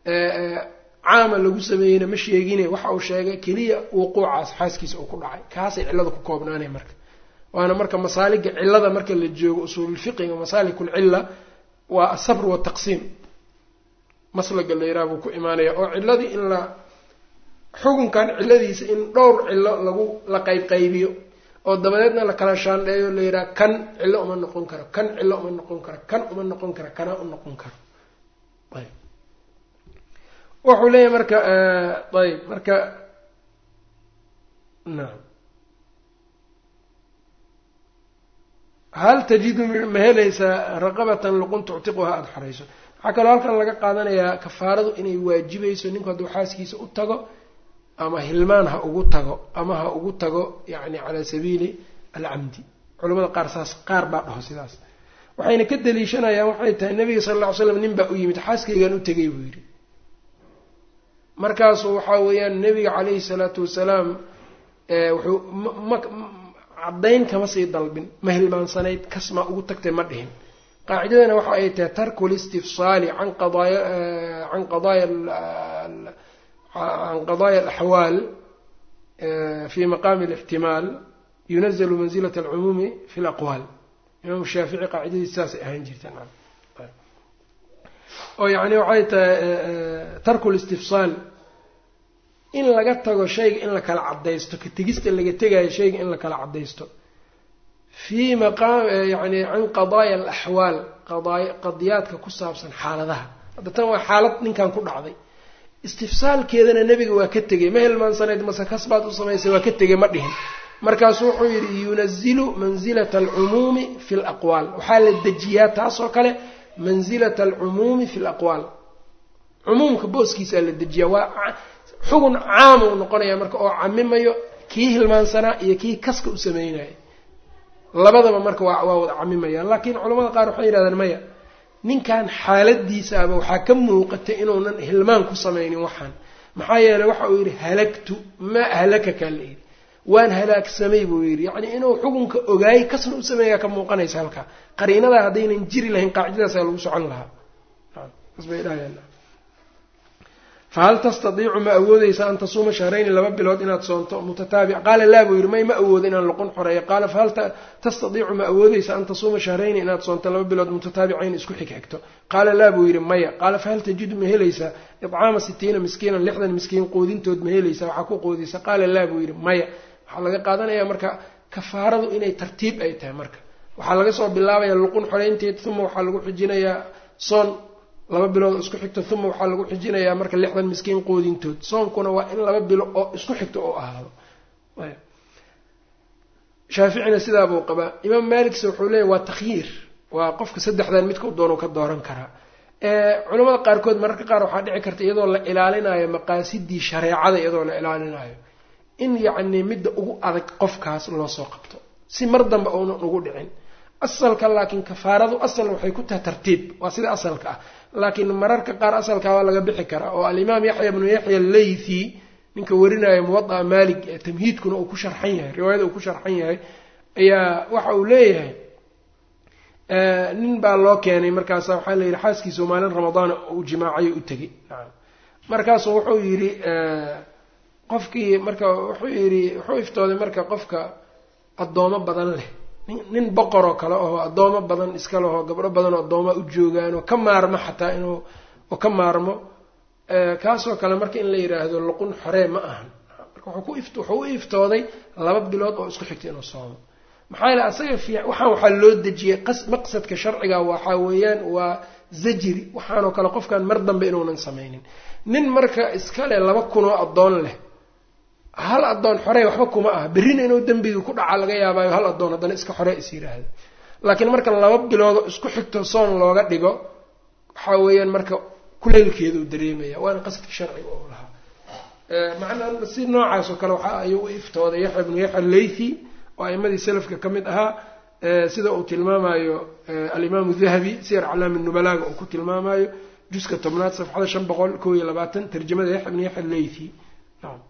caama lagu sameeyeyna ma sheegine waxa uu sheegay keliya wuquucaas xaaskiisa uu ku dhacay kaasay cillada ku koobnaanay marka waana marka masaaliga cillada marka la joogo usuululfiqiga masaalikul-cilla waa asabr wataqsiim maslaga la yiraha buu ku imaanaya oo cilladii in la xukunkan cilladiisa in dhowr cillo lagu la qaybqaybiyo oo dabadeedna la kala shaandheeyo la yidhaha kan cillo uma noqon karo kan cillo uma noqon karo kan uma noqon karo kana u noqon karo ayb wuxuu leeyahay marka ayb marka nacam hal tajidu ma helaysaa raqabatan luqun tuctiquha aada xorayso waxaa kaloo halkan laga qaadanayaa kafaaradu inay waajibayso ninku hadduu xaaskiisa u tago ama hilmaan ha ugu tago ama ha ugu tago yacni calaa sabiili alcamdi culamada qaar saas qaar baa dhaho sidaas waxayna ka daliishanayaan waxay tahay nabiga sala alla ly slam nin baa u yimid xaaskaygaan u tegay buu yidhi markaasuu waxaa weeyaan nabiga calayhi salaatu wasalaam wuxuu ma caddayn kama sii dalbin ma hilmaansanayd kasmaa ugu tagtay ma dhihin qaacidadana waxa ay tahay tarku listifsaali can qadaaya can qadaaya can qadaaya alaxwaal fi maqaami alixtimaal yunazalu manzilat alcumuumi fi laqwaal imaam shaafici qaacidadiis saasay ahaan jirteen oo yacni waxay tahay tarku listifsaal in laga tago shayga in la kala cadaysto ka tegista laga tegayo shayga in la kala cadaysto fii maqaam yani can qadaaya alaxwaal qadaay qadiyaadka ku saabsan xaaladaha hadda tan waa xaalad ninkan ku dhacday istifsaalkeedana nebiga waa ka tegay ma hilmaansanayd mase kasbaad u samaysay waa ka tegay ma dhihin markaasu wuxuu yidhi yunazilu mansilata alcumuumi fi laqwaal waxaa la dejiyaa taasoo kale mansilata alcumuumi fi laqwaal cumuumka booskiisaa la dejiyaa waa xugun caam uu noqonaya marka oo camimayo kii hilmaansanaa iyo kii kaska u sameynaya labadaba marka waa waa wada camimayaan laakiin culamada qaar waxay yidhahdeen maya ninkan xaaladiisaaba waxaa ka muuqatay inuunan hilmaan ku samaynin waxaan maxaa yeeley waxa uu yidhi halagtu maa ahlakakaa la yidhi waan halaagsamay buu yidhi yacni inuu xukunka ogaayay kasna u sameeyaa ka muuqanaysa halkaa qariinadaa haddaynan jiri lahayn qaacidadaasaa lagu socon lahaa asbay dhahayaan fahal tastadiicu ma awoodeysa an tasuuma shahrayni laba bilood inaad soonto mutataabic qaala laa buu yidhi may ma awoodo inaan luqun xoreeyo qaala fahal tastadiicu ma awoodeysa an tasuuma shahrayni inaad soonto laba bilood mutataabicayn isku xigxigto qaala laa buu yidhi maya qaala fahal tajidu ma helaysaa idcaama sitiina miskiinan lixdan miskiin qoodintood ma helaysaa waxaa ku qoodaysa qaala laa buu yidhi maya waxaa laga qaadanayaa marka kafaaradu inay tartiib ay tahay marka waxaa laga soo bilaabaya luqun xoreynteed uma waxaa lagu xijinayaa soon laba bilood oo isku xigto uma waxaa lagu xijinayaa marka lixdan miskiin qoodintood soonkuna waa in laba bilo oo isku xigto oo ahaado shaaficina sidaabuu qabaa imaam maalikse wuxuu leeyahy waa takhyiir waa qofka saddexdan midka u doonu ka dooran karaa culamada qaarkood mararka qaar waxaa dhici karta iyadoo la ilaalinayo maqaasidii shareecada iyadoo la ilaalinayo in yacni midda ugu adag qofkaas loo soo qabto si mar dambe uunan ugu dhicin asalka laakiin kafaaradu asal waxay ku tahay tartiib waa sida asalka ah laakiin mararka qaar asalkaa waa laga bixi karaa oo alimaam yaxya bnu yaxya leythi ninka warinaya muwadaa maalik ee tamhiidkuna uu ku sharxan yahay riwaayada uu ku sharxan yahay ayaa waxa uu leeyahay nin baa loo keenay markaasa waxaa la yidhi xaaskiisa maalin ramadaan uu jimaacayo u tegey markaasu wuxuu yidhi qofkii marka wuxuu yidhi wuxuu iftooday marka qofka addoomo badan leh nin boqoroo kale oo addoomo badan iska leho gabdho badan oo addoomaa u joogaan oo ka maarmo xataa inuu oo ka maarmo kaasoo kale marka in la yidhaahdo luqun xoree ma ahan marka wuxuu u iftooday laba bilood oo isku xigta inuu soomo maxaa yeele asaga fi waxaan waxaa loo dejiyey maqsadka sharciga waxaa weeyaan waa zajri waxaanoo kale qofkan mar dambe inuunan samaynin nin marka iskale laba kunoo addoon leh hal addoon xorey waxba kuma aha berrina inuu dembiga ku dhaca laga yaabaayo hal addoon haddana iska xore is yidhaahdo laakiin marka laba biloodoo isku xigto soon looga dhigo waxaa weeyaan marka kuleylkeeduu dareemaya waana qasadka sharciga oo lahaa macnaa si noocaas oo kale waxa ayuu u iftooday yaxya bnu yaxya leythi oo a'imadii salafka ka mid ahaa sida uu tilmaamayo alimaamu dahabi siyar calaami nubalaaga uu ku tilmaamayo juska tobnaad safxada shan boqol kow iyo labaatan tarjamada yaxya bnu yaxya leythi nacam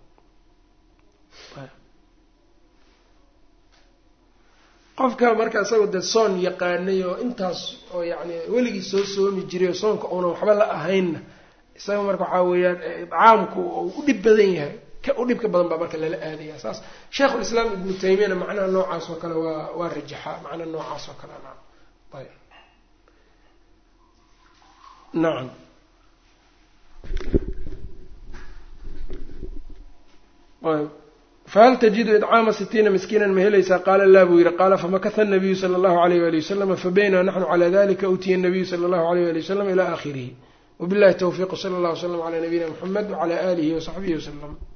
qofka marka isagoo dee soon yaqaanay oo intaas oo yacni weligii soo soomi jiray oo soonka uunan waxba la ahaynna isaga marka waxaa weeyaan idcaamku uu u dhib badan yahay ka u dhibka badan baa marka lala aadaya saas sheikhulislaam ibnu taymiyana macnaha noocaas oo kale waa waa rajaxaa macnaha noocaas oo kale nacam ayb nacam ayb fahal tajidu idcaama sitiina miskiinan ma helaysaa qaala laa buu yidhi qaala famakata nabiyu sala allahu alayh wali wasalama fabaynaa naxnu calaa dalika utiya nabiyu sala allahu alayh wali wasalam ila aakhirihi wabillahi towfiiq sala allah wslam calaa nabiyina muxamed wacala aalihi wasaxbihi wasalam